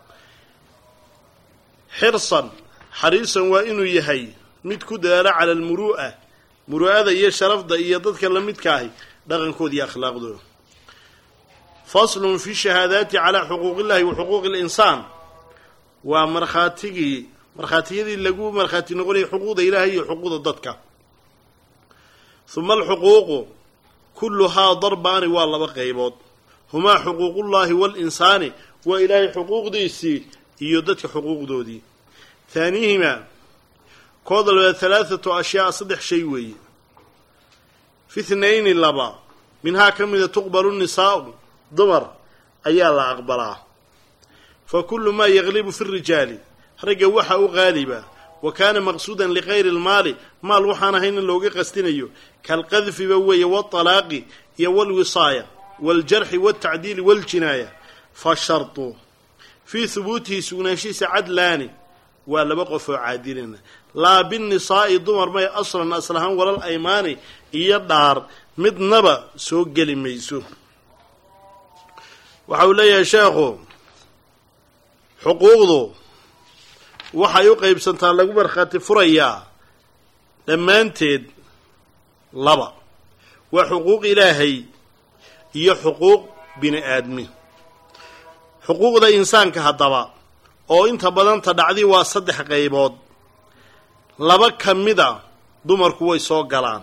xirsan xariisan waa inuu yahay mid ku dadaala cala almuru'a muru'ada iyo sharafda iyo dadka la midkaahi dhaqankooda iyo akhlaaqdooda faslun fi shahaadaati calaa xuquuq illahi wa xuquuqi linsaan waa markhaatigii markhaatiyadii lagu markhaati noqonayay xuquuqda ilaahay iyo xuquuqda dadka huma alxuquuqu kulluhaa darbaani waa laba qaybood humaa xuquuqullaahi waalinsaani waa ilaahay xuquuqdiisii iyo dadka xuquuqdoodii haanihimaa kooda labaad halaathatu ashyaa saddex shay weeye fi thnayni laba minhaa ka mida tuqbalu nisaa'u dumar ayaa la aqbalaa fa kullu maa yaglibu fi rijaali ragga waxa u qaaliba wa kaana maqsuudan likayri lmaali maal waxaan ahayn in looga qastinayo kalqadfiba weeye waalaaqi iyo walwisaaya waljarxi waltacdiili waljinaaya fa shartu fii hubuutihi sugnaanshihiisa cadlaani waa laba qof oo caadilina laa binnisaa'i dumar may aslan aslahaan walal aymaani iyo dhaar midnaba soo geli mayso waxa uu leeyahay sheekhu xuquuqdu waxay u qaybsantaa lagu markhaati furayaa dhammaanteed laba waa xuquuq ilaahay iyo xuquuq bini aadmi xuquuqda insaanka haddaba oo inta badanta dhacdi waa saddex qaybood laba ka mida dumarku way soo galaan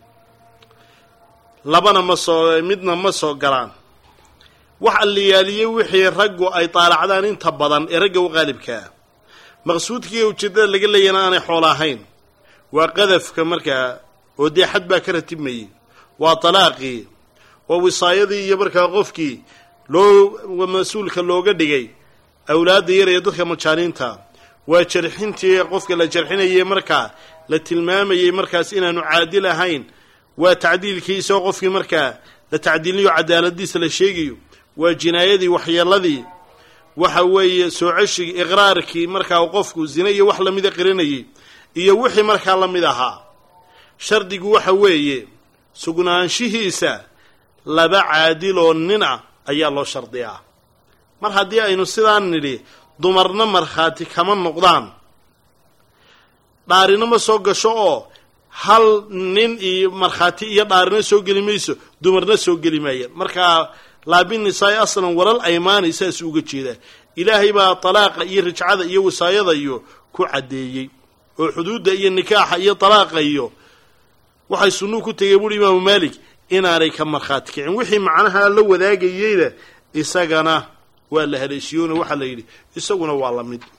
labana ma soo midna ma soo galaan wax alliyaaliyey wixii raggu ay taalacdaan inta badan ee ragga u qaalibkaa maqsuudkiiyo ujeeddada laga leeyana aanay xoolo ahayn waa qadafka markaa oo dee xad baa ka ratibmayey waa talaaqii waa wisaayadii iyo markaa qofkii loo mas-uulka looga dhigay awlaadda yar iyo dadka majaaniinta waa jarxintii qofka la jarxinayay markaa la tilmaamayey markaas inaanu caadil ahayn waa tacdiilkii isagoo qofkii markaa la tacdiilinayo cadaaladiisa la sheegayo waa jinaayadii waxyeeladii waxa weeye soo ceshigii iqraarkii markaa qofku zine iyo wax lamida qirinayay iyo wixii markaa la mid ahaa shardigu waxa weeye sugnaanshihiisa laba caadiloo nin ah ayaa loo shardiyaa mar haddii aynu sidaan nidhi dumarna markhaati kama noqdaan dhaarina ma soo gasho oo hal nin iyo markhaati iyo dhaarina soo geli mayso dumarna soo geli maayaan markaa laa binnisaa'i aslan walal aymaani saas uga jeedaa ilaahay baa talaaqa iyo rajcada iyo wasaayada iyo ku caddeeyey oo xuduudda iyo nikaaxa iyo talaaqa iyo waxay sunnuu ku tegey buuhi imaamu maalik inaanay ka markhaati kicin wixii macnaha la wadaagayeyna isagana waa la haleeshiyoona waxaa la yidhi isaguna waa la mid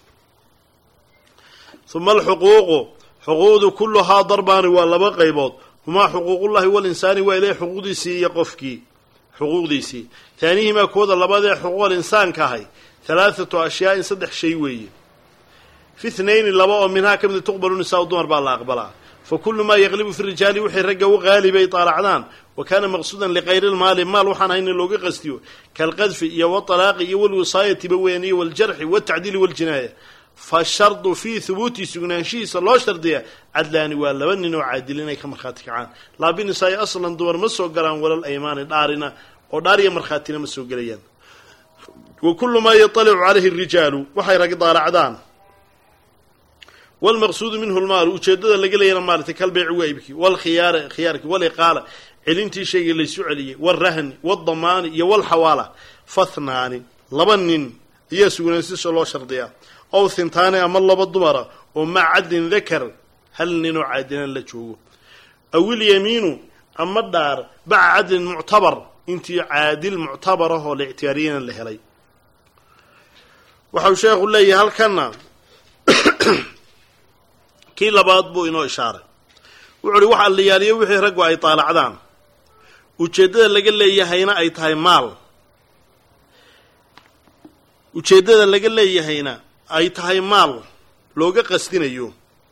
uma alxuquuqu xuquuqdu kulluhaa darbaani waa laba qaybood humaa xuquuqullahi walinsaani waa ilahay xuquuqdiisii iyo qofkii xuquuqdiisii taanihimaa kooda labadee xuquuqal insaanka ahay halaathatu ashyaa'in saddex shay weeye fi thnayni laba oo minhaa ka mida tuqbalu nisaau dumar baa la aqbalaa fa kullu maa yaqlibu fi rijaali wixii ragga u qaalibay taalacdaan wa kaana maqsuudan likayri lmaali maal waxaan hayna looga qastiyo kaalqadfi iyo watalaaqi iyo walwisaayatiba weyan iyo waljarxi waltacdiili waljinaaya fashardu fii hubuuti sugnaanshihiisa loo shardiya cadlaani waa laba nin oo caadil inay ka markhaati kacaan laa binisaa'i aslan dumar ma soo galaan walal aymaani dhaarina oo dhaariya markhaatina ma soo gelayaan wa kullu maa yaطalicu calayhi اrijaalu waxay rag daalacdaan wاlmaqsuudu minhu lmaalu ujeeddada laga leeyana maaratay kalbeeci waa ibki wاlkhiyaar khiyaarki waliqaala celintii shaygii laysu celiyey wاlrahni wاldamaani iyo wاlxawaala fathnaani laba nin ayaa sugnaansisha loo shardiyaa ow hintaani ama laba dumara oo maca cadlin dakar hal ninoo caadilan la joogo awilyamiinu ama dhaar baca cadlin muctabar intii caadil muctabarahoo la ictiyaariyana la helay waxau sheekhu leeyahay halkanna kii labaad buu inoo ishaaray wuxu uhi waxa la yaaliyo wixii raggu ay taalacdaan ujeeddada laga leeyahayna ay tahay maal ujeeddada laga leeyahayna ay tahay maal looga qastinayo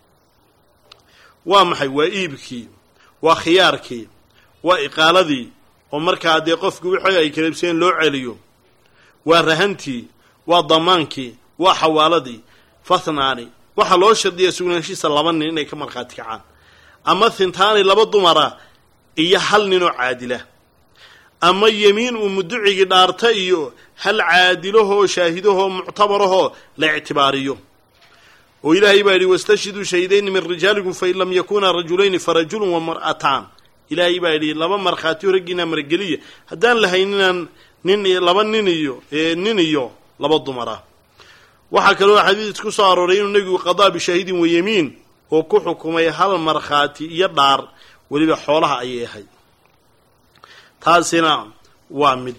waa maxay waa iibkii waa khiyaarkii waa iqaaladii oo markaa dee qofki wixii ay kalabseen loo celiyo waa rahantii waa damaankii waa xawaaladii fathnaani waxaa loo shardiyaa sugnaanshiisa laba nin inay ka markhaati kacaan ama hintaani laba dumara iyo hal ninoo caadila ama yemiin uu muducigii dhaarta iyo hal caadilahoo shaahidahoo muctabarahoo la ictibaariyo oo ilaahay baa yidhi wastashhiduu shahidayni min rijaalikum fain lam yakunaa rajulayni farajulun wa mar'ataan ilaahay baa yidhi laba markhaatiyo raggiinaa margeliya haddaan lahayninaan nin laba nin iyo nin iyo laba dumara waxaa kaloo xadiis ku soo arooray inuu nebigu qadaa bishaahidin wa yemiin oo ku xukumay hal markhaati iyo dhaar weliba xoolaha ayay ahayd taasina waa mid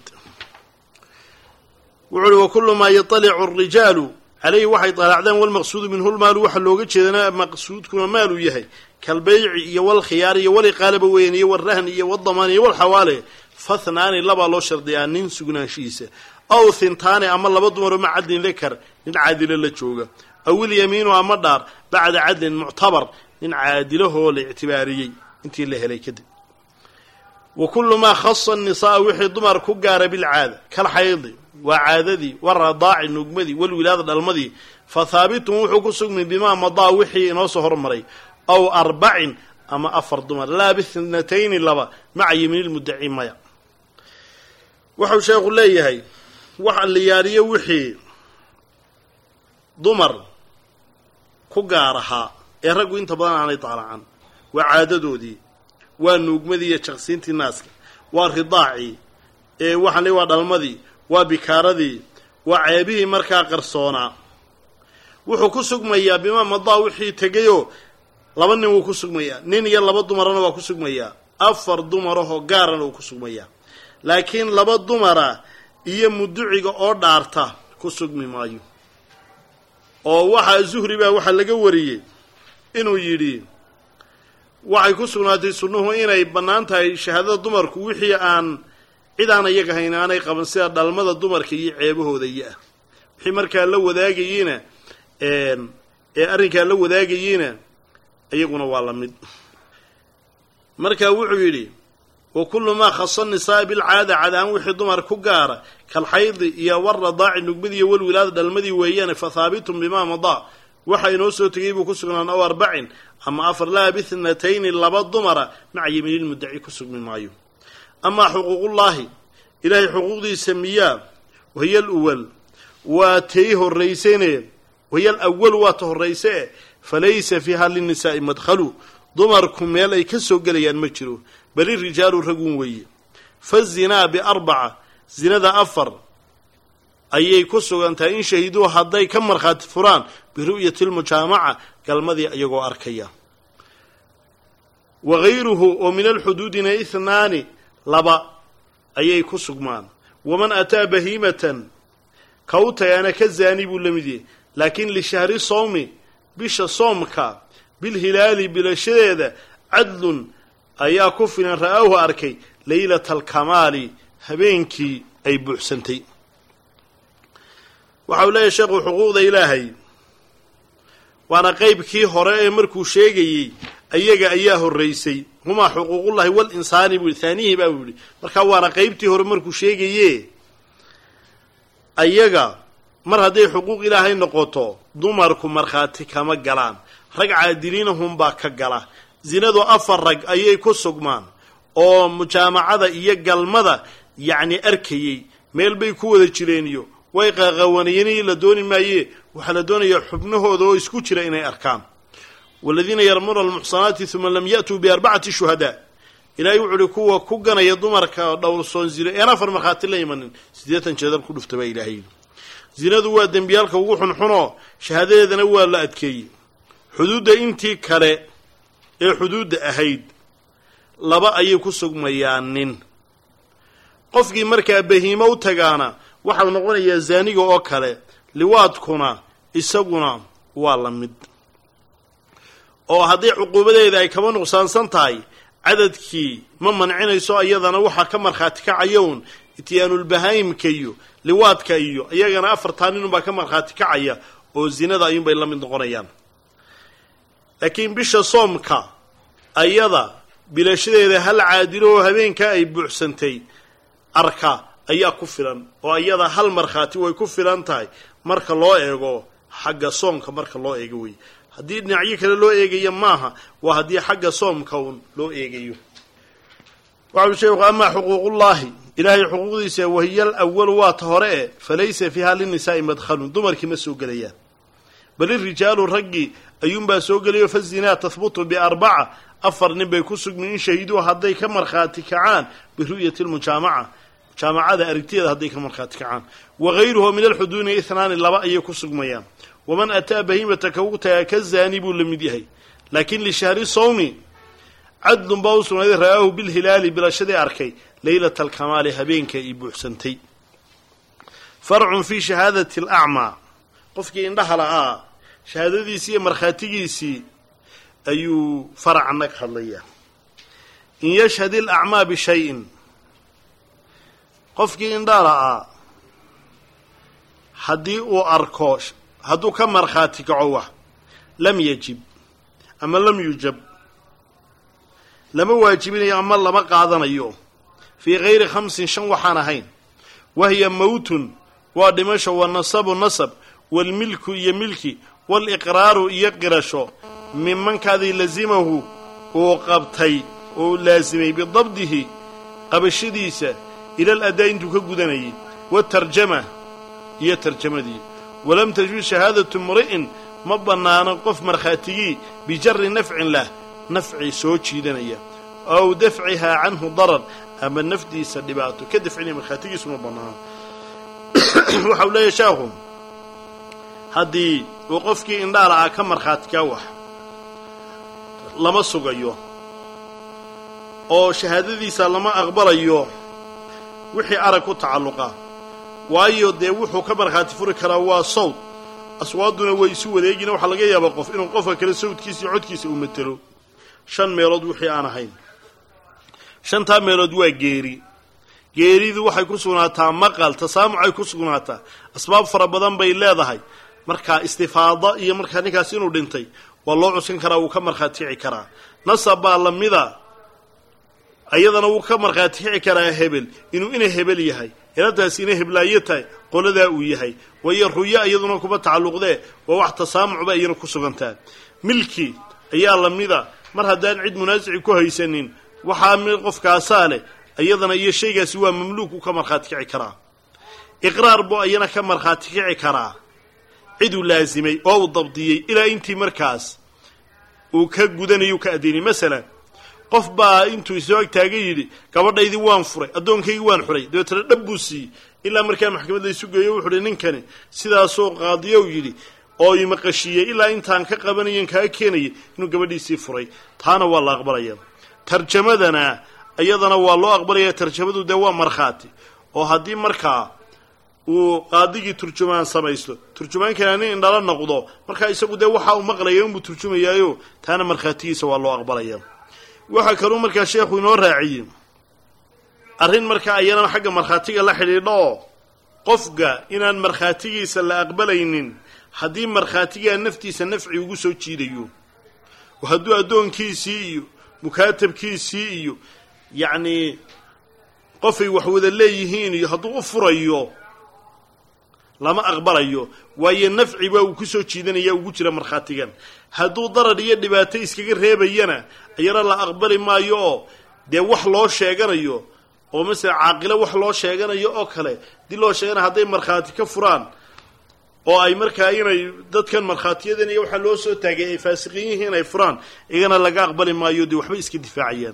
wuxu uhi wa kullu maa yaطalicu arijaalu calayhi waxay daalacdaan walmaqsuudu minhu lmaalu waxaa looga jeedana maqsuudkuna maaluu yahay kalbayci iyo walkhiyaar iyo waliqaalaba weyan iyo walrahn iyo wadamaan iyo walxawaale fathnaani labaa loo shardiyaa nin sugnaanshihiisa aw hintaani ama laba dumaroo ma cadlin dakar nin caadilo la jooga aw ilyamiinu ama dhaar bacda cadlin muctabar nin caadilahoo la ictibaariyey intii la helay kadib wa kullu maa khasa nisaaa wixii dumar ku gaara bilcaada kal xaydi waa caadadii waradaaci nugmadii walwilaada dhalmadii fa haabitun wuxuu ku sugmay bimaa madaa wixii inoo soo hormaray aw arbacin ama afar dumar laa bithnatayni laba maca yemiinilmudaci maya wuxuu sheekhu leeyahay waxa la yaariyo wixii dumar ku gaar ahaa ee raggu inta badan aanay daalacan waa caadadoodii waa nuugmadii iyo jaqsiintii naaska waa ridaacii ee waxaan le waa dhalmadii waa bikaaradii waa ceebihii markaa qarsoonaa wuxuu ku sugmayaa bimaa madaa wixii tegayoo laba nin wuu ku sugmayaa nin iyo laba dumarana waa ku sugmayaa afar dumarahoo gaarana wuu ku sugmayaa laakiin laba dumara iyo muduciga oo dhaarta ku sugmi maayo oo waxaa zuhri baa waxaa laga wariyey inuu yidhi waxay ku sugnaatay sunnuhu inay bannaan tahay shahaadada dumarku wixii aan cid aan iyaga hayn aanay qaban sida dhalmada dumarka iyo ceebahooda iyo ah wixii markaa la wadaagayiina ee arrinkaa la wadaagayiina iyaguna waa la mid marka wuxuu yidhi wa kullu maa khasa nisaa bilcaada cadaan wixii dumar ku gaara kalxaydi iyo waradaaci nugmadii iyo walwilaada dhalmadii weeyaane fa haabitun bimaa madaa waxa inoo soo tegay buu ku sugnaan aw arbacin ama afar laa bithnatayni laba dumara maca yemiinilmudaci ku sugmi maayo amaa xuquuqullaahi ilaahay xuquuqdiisa miyaa wahiya aluwal waa tay horraysene wahiya alawal waa ta horrayse falaysa fiiha linnisaa'i madkhalu dumarku meel ay ka soo gelayaan ma jiro bali rijaalu ragun weeye fazinaa biarbaca zinada afar ayay ku sugan tahay in shahiduu hadday ka markhaati furaan biru'yati lmujaamaca galmadii iyagoo arkaya wa gayruhu oo min alxuduudina ihnaani laba ayay ku sugmaan waman ataa bahiimatan ka u tagaana ka zaani buu la mid yahay laakiin lishahri sowmi bisha soomka bilhilaali bilashadeeda cadlun ayaa ku filan ra'aahu arkay laylata alkamaali habeenkii ay buuxsantay waxa uu leeyahay sheekhu xuquuqda ilaahay waana qeybkii hore ee markuu sheegayey ayaga ayaa horraysay humaa xuquuqullahi walinsaani buu yihi haanihii baa buu yihi markaa waana qeybtii hore markuu sheegaye ayaga mar hadday xuquuq ilaahay noqoto dumarku markhaati kama galaan rag caadiliinahunbaa ka gala zinadu afar rag ayay ku sugmaan oo mujaamacada iyo galmada yacni arkayey meel bay ku wada jireen iyo way qaqawanayeen la dooni maaye waxaa la doonayaa xubnahooda oo isku jira inay arkaan waladiina yarmuuna almuxsanaati uma lam ya'tuu biarbacati shuhadaa ilaahay wuxu uhi kuwa ku ganaya dumarka dhowrsoon zino een afar markhaati la imanin siddeetan jeedal ku dhufta baa ilaahay zinadu waa dembiyaalka ugu xunxunoo shahaadadeedana waa la adkeeyey xuduudda intii kale ee xuduudda ahayd laba ayay ku sugmayaan nin qofkii markaa bahiimo u tagaana waxau noqonayaa zaaniga oo kale liwaadkuna isaguna waa la mid oo haddii cuquubadeeda ay kaba nuqsaansan tahay cadadkii ma mancinayso iyadana waxaa ka markhaati kacaya un ityaanulbahaayimka iyo liwaadka iyo iyagana afartaa ninunbaa ka markhaati kacaya oo zinada ayuunbay la mid noqonayaan laakiin bisha soomka ayada bilashadeeda hal caadilo oo habeenkaa ay buuxsantay arka ayaa ku filan oo iyada hal markhaati way ku filan tahay marka loo eego xagga soomka marka loo eego wey haddii dhinacyo kale loo eegayo maaha waa haddii xagga soomka un loo eegayo waxau sheekhu amaa xuquuqullaahi ilaahay xuquuqdiisa wahiya alawalu waa ta hore e falaysa fiiha linisaa'i madkhalun dumarkii ma soo gelayaan bal irijaalu raggii ayuunbaa soo gelayo fazinaa tahbutu biarbaca afar nin bay ku sugmin in shahiduu hadday ka markhaati kacaan biru'yati lmujaamaca mujaamacada aragtiyeeda hadday ka markhaati kacaan wa gayruhu min alxuduuni ihnaani laba ayay ku sugmayaan waman ataa bahiimata ka ugu tagaa ka zaani buu la mid yahay laakiin lishahri sawmi cadlun baa u sugnaaday ra'aahu bilhilaali bilashadii arkay leylata alkamaali habeenka ay buuxsantay farcun fii shahaadati alacmaa qofkii indhaha la'aa shahaadadiisii iyo markhaatigiisii ayuu faracna ka hadlayaa in yashhad ilacmaa bishayin qofkii indhaa la'aa haddii uu arko hadduu ka markhaati kaco wax lam yajib ama lam yujab lama waajibinayo ama lama qaadanayo fii gayri khamsin shan waxaan ahayn wahiya mawtun waa dhimasho wa nasabu nasab waalmilku iyo milki waaliqraaru iyo qirasho mimankaadii lazimahu uu qabtay oo laasimay bidabdihi qabashadiisa ila aladaa intuu ka gudanayay waatarjama iyo tarjamadii walam tajud shahaadatu mri'in ma bannaano qof markhaatigii bijari nafcin lah nafci soo jiidanaya ow dafcihaa canhu darar ama nafdiisa dhibaato ka dafcinaya markhaatigiisu ma bannaano waxa uu leeyahy sheekhu haddii uu qofkii indhaala ah ka markhaatikaa wax lama sugayo oo shahaadadiisa lama aqbalayo wixii arag ku tacalluqa waayo dee wuxuu ka markhaati furi karaa waa sawd aswaaduna way isu wareegina waxaa laga yaabaa qof inuu qofka kale sawdkiisa iyo codkiisa uu matelo shan meelood wixii aan ahayn shantaa meelood waa geeri geeridu waxay ku sugnaataa maqal tasaamucay ku sugnaataa asbaab fara badan bay leedahay markaa istifaada iyo markaa ninkaas inuu dhintay waa loo cuskan karaa wuu ka markhaati kici karaa nasab baa lamida ayadana wuu ka markhaati kici karaa hebel inuu ina hebel yahay inantaas ina heblaayo tahay qoladaa uu yahay waayo ruyo iyaduna kuma tacalluqdee waa wax tasaamucba iyana ku sugantaa milki ayaa lamida mar haddaan cid munaasici ku haysanin waxaa mid qofkaasaa leh iyadana iyo shaygaasi waa mamluuk uu ka markhaati kici karaa iqraar buu ayana ka markhaati kici karaa ciduu laasimay oo uu dabdiyey ilaa intii markaas uu ka gudanayo u ka addeynay masalan qof baa intuu isoo agtaaga yidhi gabadhaydii waan furay addoonkaygii waan xuray dabeetana dhab buu siiyey ilaa markaa maxkamad laysu geeyo wuxu uhi ninkani sidaasoo qaadiyow yidhi oo imaqashiiyey ilaa intaan ka qabanayen kaa keenayay inuu gabadhiisii furay taana waa la aqbalaya tarjamadana iyadana waa loo aqbalaya tarjamadu dee waa markhaati oo haddii markaa uu qaadigii turjumaan samaysto turjumaankana nin indhala noqdo markaa isagu dee waxa uu maqlaya inbuu turjumayaayo taana markhaatigiisa waa loo aqbalaya waxaa kaluu markaa sheekhu inoo raaciyey arrin markaa ayana xagga markhaatiga la xidhiidho oo qofka inaan markhaatigiisa la aqbalaynin haddii markhaatigaa naftiisa nafci ugu soo jiidayo oo hadduu addoonkiisii iyo mukaatabkiisii iyo yacnii qofay wax wada leeyihiin iyo hadduu u furayo lama aqbalayo waayo nafci baa uu kusoo jiidanaya ugu jira markhaatigan hadduu darar iyo dhibaato iskaga reebayana ayana la aqbali maayo oo dee wax loo sheeganayo oo masala caaqilo wax loo sheeganayo oo kale dii loo sheeganayo hadday markhaati ka furaan oo ay markaa inay dadkan markhaatiyadan iyo waxaa loo soo taagay ay faasiqiin yihiin ay furaan iyagana laga aqbali maayo dee waxba iska difaacayaan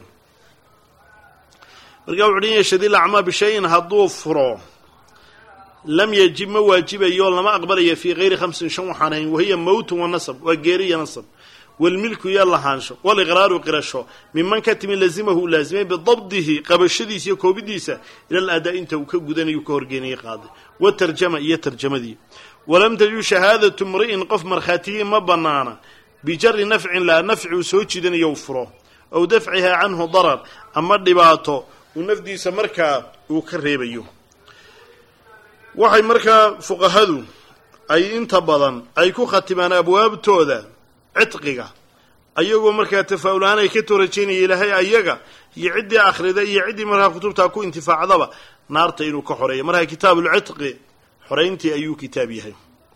markaa wuxu uhi yashhad ilacmaa bishayin hadduu furo lam yajib ma waajibayo lama aqbalaya fii kayri khamsin shan waxaan ahayn wahiya mowtun wa nasab waa geeri iyo nasab walmilku iyo lahaansho waliqraaru qirasho miman ka timi lazimahu u laazimay bidabdihi qabashadiisa iyo koobidiisa ila aladaa inta uu ka gudanayo ka horgeenayay qaaday watarjama iyo tarjamadii walam tajub shahaadatu mri'in qof markhaatigii ma bannaana bijari nafcin laa nafci uu soo jiidanayo u furo aw dafcihaa canhu darar ama dhibaato uu nafdiisa markaa uu ka reebayo waxay markaa fuqahadu ay inta badan ay ku khatimaan abwaabtooda cidqiga ayagoo markaa tafaa'ul-aan ay ka toorajeynaya ilaahay ayaga iyo ciddii akhrida iyo ciddii markaa kutubtaa ku intifaacdaba naarta inuu ka xoreeya markaa kitaabulcidqi xorayntii ayuu kitaab yahay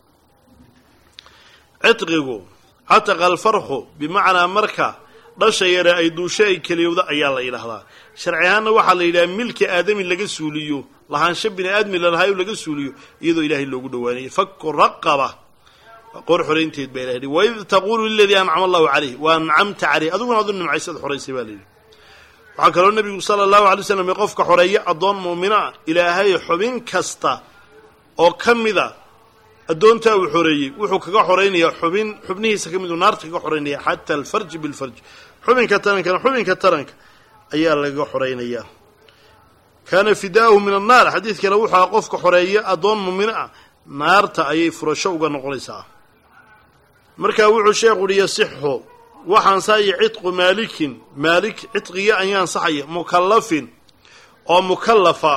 cidqigu cataqa alfarqu bimacnaa marka dhasha yare ay duusho ay keliyowda ayaa la yidhaahdaa sharci ahaanna waxaa la yidhaha milka aadami laga suuliyo lahaansho bini aadmi lalahayo laga suuliyo iyadoo ilaahay loogu dhawaanayay faku raqaba qoor xoraynteed baa ilahay waid taquulu liladii ancama allahu calayh wa ancamta caleyh adiguna adu nimcaysad xoraysay baa layidhi waxaa kaloo nebigu sala allahu alay slam qofka xoreeya addoon muumina ah ilaahay xubin kasta oo ka mida addoontaa uu xoreeyey wuxuu kaga xoraynayaa xubin xubnihiisa ka miduu naarta kaga xoraynaya xata alfarji bilfarji xubinka tarankana xubinka taranka ayaa lagaga xoraynayaa kaana fidaa'uhu min annaar xadiidkana wuxuu aha qofka xoreeya addoon muumino ah naarta ayay furasho uga noqonaysaa markaa wuxuu sheekhu uhi yasixu waxa ansaxaya cidqu maalikin maalik cidqiga ayaa ansaxaya mukallafin oo mukallafa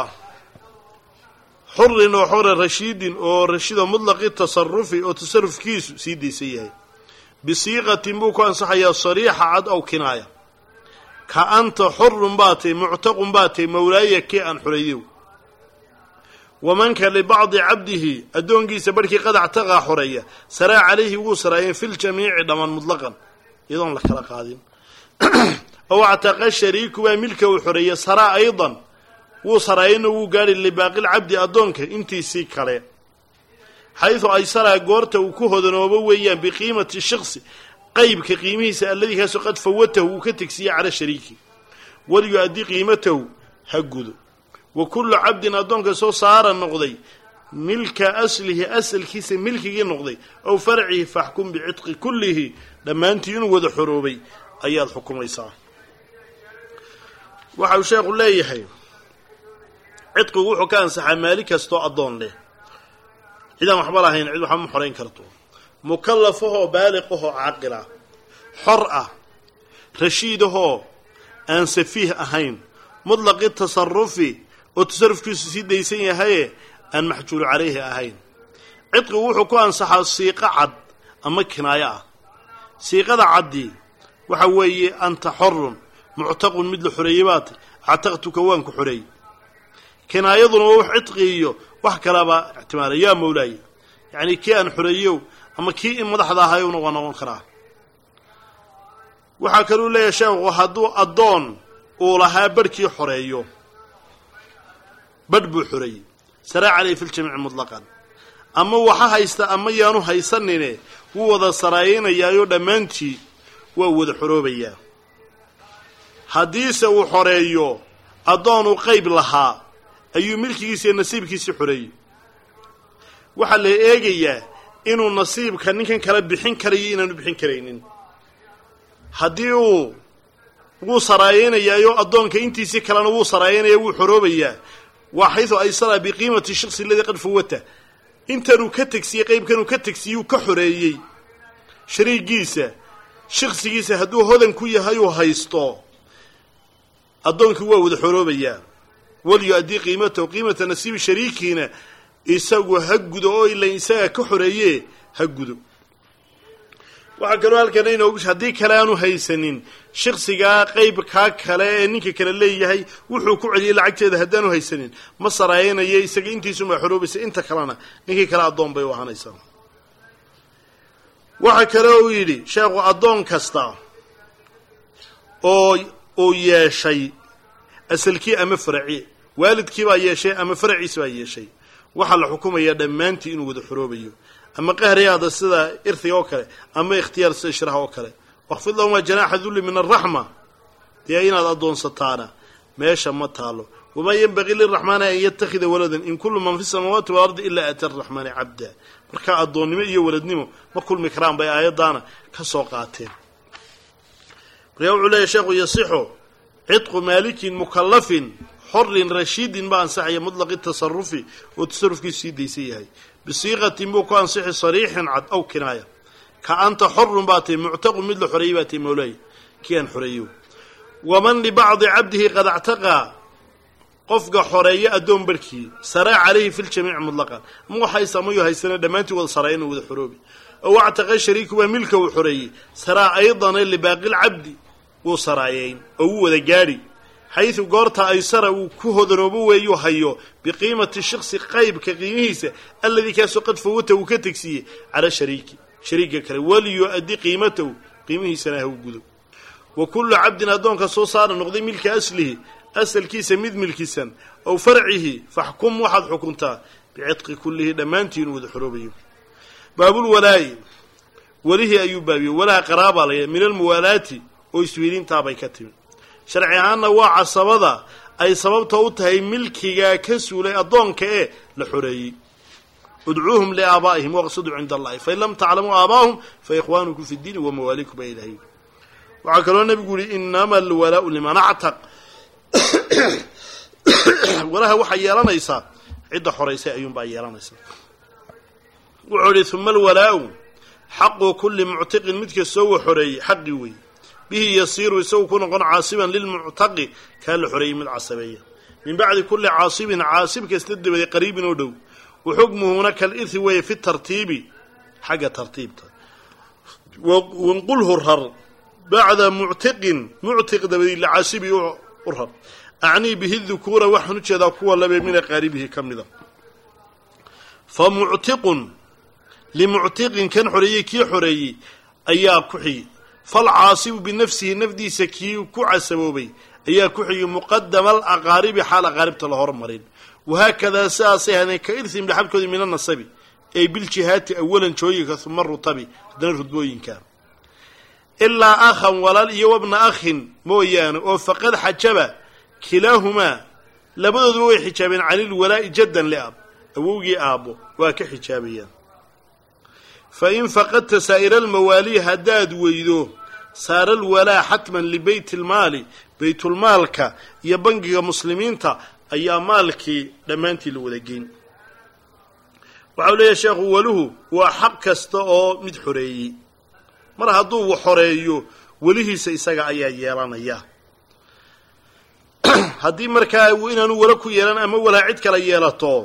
xurin oo xore rashiidin oo rashido mutlaqi tasarufi oo tasarufkiisu sii daysan yahay bisiiqatin buu ku ansaxayaa sariixa cad ow kinaaya ka anta xurun baa tay muctaqun baa tay mawlaaya kii aan xoreeyow wamanka libacdi cabdihi addoonkiisa barhkii qad actaqaa xoreeya saraa calayhi wuu saraayeen fi ljamiici dhammaan mutlaqan iyadoon la kala qaadin ow actaqa shariiku baa milka uu xoreeya saraa aydan wuu saraayana wuu gaadhi libaaqilcabdi addoonka intiisii kale xaydu ay saraa goorta uu ku hodanoobo weeyaan biqiimati shiksi qaybka qiimihiisa alladii kaasoo qad fawatahu uu ka tegsiiyey cala shariiki waliyu-addi qiimatahu ha gudo wa kullu cabdin addoonka soo saara noqday milka aslihi asalkiisa milkigii noqday ow farcihi faxkum bicitqi kullihi dhammaantii inuu wada xoroobay ayaad xukumaysaa waxa uu sheekhu leeyahay cidqigu wuxuu ka ansaxaa maali kastoo addoon leh cidaan waxba lahayn cid waxba ma xorayn karto mukallafahoo baaliqahoo caaqila xor ah rashiidahoo aan safiih ahayn mutlaqi tasarufi oo tasarufkiisu sii daysan yahaye aan maxjuulu calayhi ahayn cidqigu wuxuu ku ansaxaa siiqo cad ama kinaayo ah siiqada caddii waxa weeye anta xorun muctaqun mid la xoreeyey baata actaqtuka waan ku xoreeyey kinaayaduna waa wax cidqi iyo wax kalaba ixtimaala yaa mawlaaya yacnii kii aan xoreeyow ama kii in madaxda ahayowna waa noqon karaa waxaa kaluu leeyahay sheekhu hadduu addoon uu lahaa barhkii xoreeyo badh buu xoreeyey saraa calayhi fi ljamiici mutlaqan ama waxa haysta ama yaanu haysanine wuu wada saraayeynayaayo dhammaantii waa wada xoroobayaa haddiise uu xoreeyo addoonuu qayb lahaa ayuu milkigiisa iyo nasiibkiisii xoreeyey waxaa la eegayaa inuu nasiibka ninkan kala bixin karayo inaanu bixin karaynin haddii uu wuu saraayeynayaayo addoonka intiisii kalena wuu saraayeynaya wuu xoroobayaa waa xaysu aysara biqiimati shiksi aladii qad fawata intanuu ka tegsiyey qaybkanuu ka tegsiyuu ka xoreeyey shariigiisa shiksigiisa hadduu hodan ku yahay uu haysto addoonkii waa wada xoroobayaa walyu-addii qiimatahu qiimata nasiibi shariikiina isagu ha gudo oo ila isaga ka xoreeye ha gudo waxaa kaloo halkana inoogu haddii kale aanu haysanin shiksigaa qaybkaa kale ee ninka kale leeyahay wuxuu ku celiyey lacagteeda haddaanu haysanin ma saraayanaya isaga intiisumaa xoroobaysa inta kalena ninkii kale addoon bay u ahaanaysaa waxaa kale uu yidhi sheekhu addoon kasta oo uu yeeshay asalkii ama faraci waalidkii baa yeeshay ama faraciisi baa yeeshay waxaa la xukumayaa dhammaantii inuu wada xoroobayo ama qahriyaada sida irhiga oo kale ama ikhtiyaar sida shiraha oo kale wakfid lahumaa janaaxa dulli min araxma dee inaad addoonsataana meesha ma taalo wamaa yenbagii liraxmaani an yattakhida waladan in kullu man fi samaawaati waalardi ilaa aata araxmaani cabda markaa addoonnimo iyo waladnimo ma kulmi karaan bay aayaddaana ka soo qaateen markaa wuxuu leeyahy sheekhu yasixu cidqu maalikin mukallafin xorin rashiidin baa ansaxaya mutlaqi tasarufi oo tasarufkiisu sii daysan yahay bisiiqatin buu ku ansixi sariixin cad aw kinaaya ka anta xorun baa tahy muctaqun mid la xoreeyey baa tahy mawlaay kii aan xoreeyo waman libacdi cabdihi qad actaqaa qofka xoreeya addoon barhkii saraa calayhi fi ljamiici mutlaqan ama waxayse amayu haysana dhammaantii wada saraa inuu wada xoroobi ow actaqa shariiku baa milka uu xoreeyey saraa aydana libaaqi lcabdi wuu saraayeyn oo wuu wada gaadhi xaysu goorta aysara uu ku hodanoobo weeyuu hayo biqiimati shiksi qaybka qiimihiisa alladii kaasoo qad fawata uu ka tegsiiyey cala shariiki shariiga kale waliyu-addi qiimatahu qiimihiisana ha u gudo wa kullu cabdin addoonka soo saara noqday milka aslihi asalkiisa mid milkisan ow farcihi faxkum waxaad xukuntaa bicitqi kullihi dhammaantii inuu wada xoroobayo baabulwalaa'i welihii ayuu baabiyey walaha qaraabaa laya min almuwaalaati oo iswiilintaabay ka timi sharci ahaanna waa casabada ay sababta u tahay milkigaa ka suulay addoonka ee la xoreeyey udcuuhum liaabaa'ihim waqsiduu cinda allahi fain lam taclamuu aabaahum fa ikhwaanukum fi ddiini wa mawaalikum baa ilahay waxaa kaloo nebigu yihi inama alwalaau liman actaq walaha waxaa yeelanaysaa cidda xoraysay ayuunbaa yeelanaysaa wuxuu yihi uma alwalaau xaqu kulli muctiqin mid kastoo wa xoreeyey xaqi wey bihi yasiiru isagu ku noqon caasiban lilmuctaqi kaa la xoreeyey mid casabeeya min bacdi kulli caasibin caasib kasta dabaday qariibin oo dhow wa xukmuhuna kalirhi weeye fi tartiibi xagga tartiibta wanqulhu rar bacda muctiqin muctiq dabadii licaasibi u rar acnii bihi dukuura waxaan u jeedaa kuwa labe min aqaaribihi ka mida fa muctiqun limuctiqin kan xoreeyey kii xoreeyey ayaa ku xigi falcaasibu binafsihi nafdiisa kii ku casaboobay ayaa ku xigi muqadama alaqaaribi xaal aqaaribta la hormarin wahaakadaa sidaasay hadeen ka irhim dhaxalkoodii min anasabi ay biljihaati awalan jooyinka uma rutabi haddana rudbooyinka ilaa akhan walaal iyo wabna akhin mooyaane oo faqad xajaba kilaahumaa labadooduba way xijaabeen canilwalaa'i jaddan liab awowgii aabbo waa ka xijaabayaan fa in faqadta saa'ira almawaali haddaad weydo saara alwalaa xatman libeyt ilmaali baytulmaalka iyo bangiga muslimiinta ayaa maalkii dhammaantii la wada geyn waxau leeyahay sheekhu waluhu waa xaq kasta oo mid xoreeyey mar hadduu xoreeyo welihiisa isaga ayaa yeelanaya haddii markaa inaanu wala ku yeelan ama walaa cid kala yeelato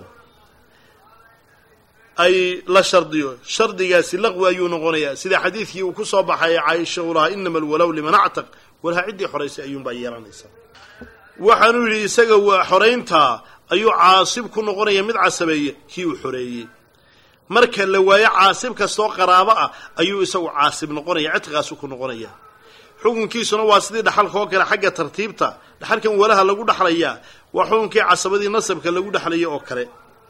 ay la shardiyo shardigaasi laqwi ayuu noqonayaa sida xadiidkii uu ku soo baxay caaisha uu lahaa inama alwalow liman actaq walaha ciddii xoraysay ayuunbaa yeelanaysaa waxaanuu yidhi isaga waa xorayntaa ayuu caasib ku noqonaya mid casabeeye kii uu xoreeyey marka la waayo caasib kastoo qaraabo ah ayuu isagu caasib noqonaya cidqigaasu ku noqonaya xukunkiisuna waa sidii dhaxalka oo kale xagga tartiibta dhaxalkan walaha lagu dhaxlayaa waa xukunkii casabadii nasabka lagu dhexlaya oo kale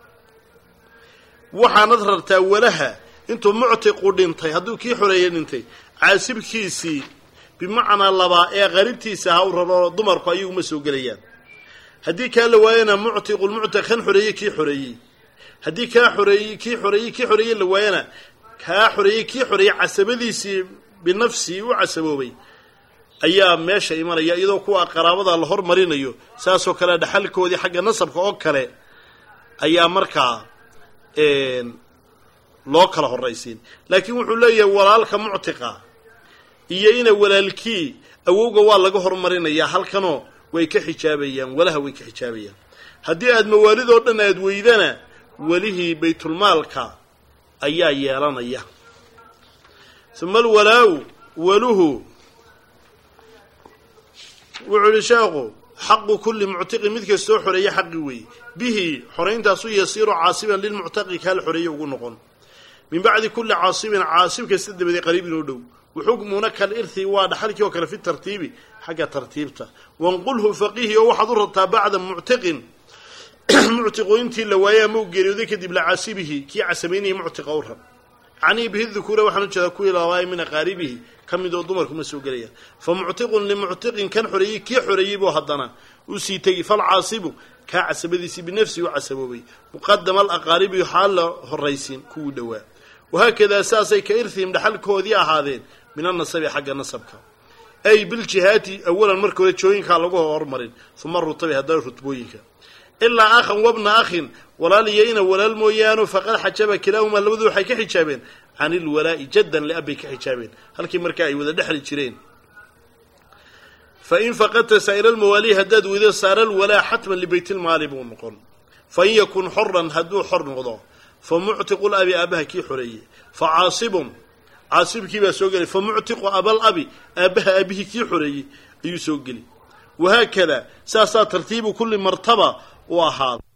waxaanad rartaa walaha intuu muctiqu dhintay hadduu kii xoreeyey dhintay caasibkiisii bimacnaa labaa ee qaribtiisa ha u raro dumarku ayaguma soo gelayaan haddii kaa la waayana muctiqulmuctaq kan xoreeyey kii xoreeyey haddii kaa xoreeyey kii xoreeyey kii xoreeyey la waayana kaa xoreeyey kii xoreeyey casabadiisii binafsii u casaboobay ayaa meesha imanaya iyadoo kuwa qaraabada la hormarinayo saasoo kale dhaxalkoodii xagga nasabka oo kale ayaa markaa loo kala horraysiin laakiin wuxuu leeyahay walaalka muctiqa iyo ina walaalkii awowga waa laga hormarinayaa halkanoo way ka xijaabayaan walaha way ka xijaabayaan haddii aad mawaalidoo dhan aad weydana welihii baytulmaalka ayaa yeelanaya uma alwalaa-u waluhu wuxuu ihi sheekhu xaqu kulli muctiqin mid kastoo xoreeya xaqi weeye bihi xorayntaas u yasiiru caasiban lilmuctaqi kaal xoreeye ugu noqon min bacdi kulli caasibin caasib kasta dabaday qariibin oo dhow waxukmuna kal irhi waa dhaxalkii oo kale fi tartiibi xagga tartiibta wanqulhu faqihi oo waxaad u rabtaa bacda muctiqin muctiqooyintii la waayay ama u geeriyooday kadib lacaasibihi kii casamaynaya muctiqa u rab canii bihi dukuura waxaan u jeedaa kuwii labaay min aqaaribihi ka mid oo dumarkuma soo gelaya fa muctiqun limuctiqin kan xoreeyey kii xoreeyey buu haddana u sii tegi falcaasibu kaa casabadiisii binafsihi u casaboobay muqadama alaqaaribi xaal la horraysiin kuwuu dhowaa wahaakadaa saasay ka irhihim dhaxalkoodii ahaadeen min annasabi xagga nasabka ay biljihaati awalan marka hore jooyinkaa lagu hormarin uma rutabi haddana rutbooyinka ilaa akhan wabna akhin walaal iyo ina walaal mooyaano faqad xajaba kilaahumaa labadu waxay ka xijaabeen can ilwalaa'i jaddan liab bay ka xijaabeen halkii markaa ay wada dhexli jireen fain faqadta saa'ira almawaalihi haddaad weydo saara alwalaa xatman libaytilmaali buu noqon fain yakun xoran hadduu xor noqdo fa muctiqu labi aabaha kii xoreeyey fa caasibun caasibkii baa soo gelay fa muctiqu abal abi aabbaha aabihii kii xoreeyey ayuu soo geli wahaakada saasaa tartiibu kulli martaba u ahaada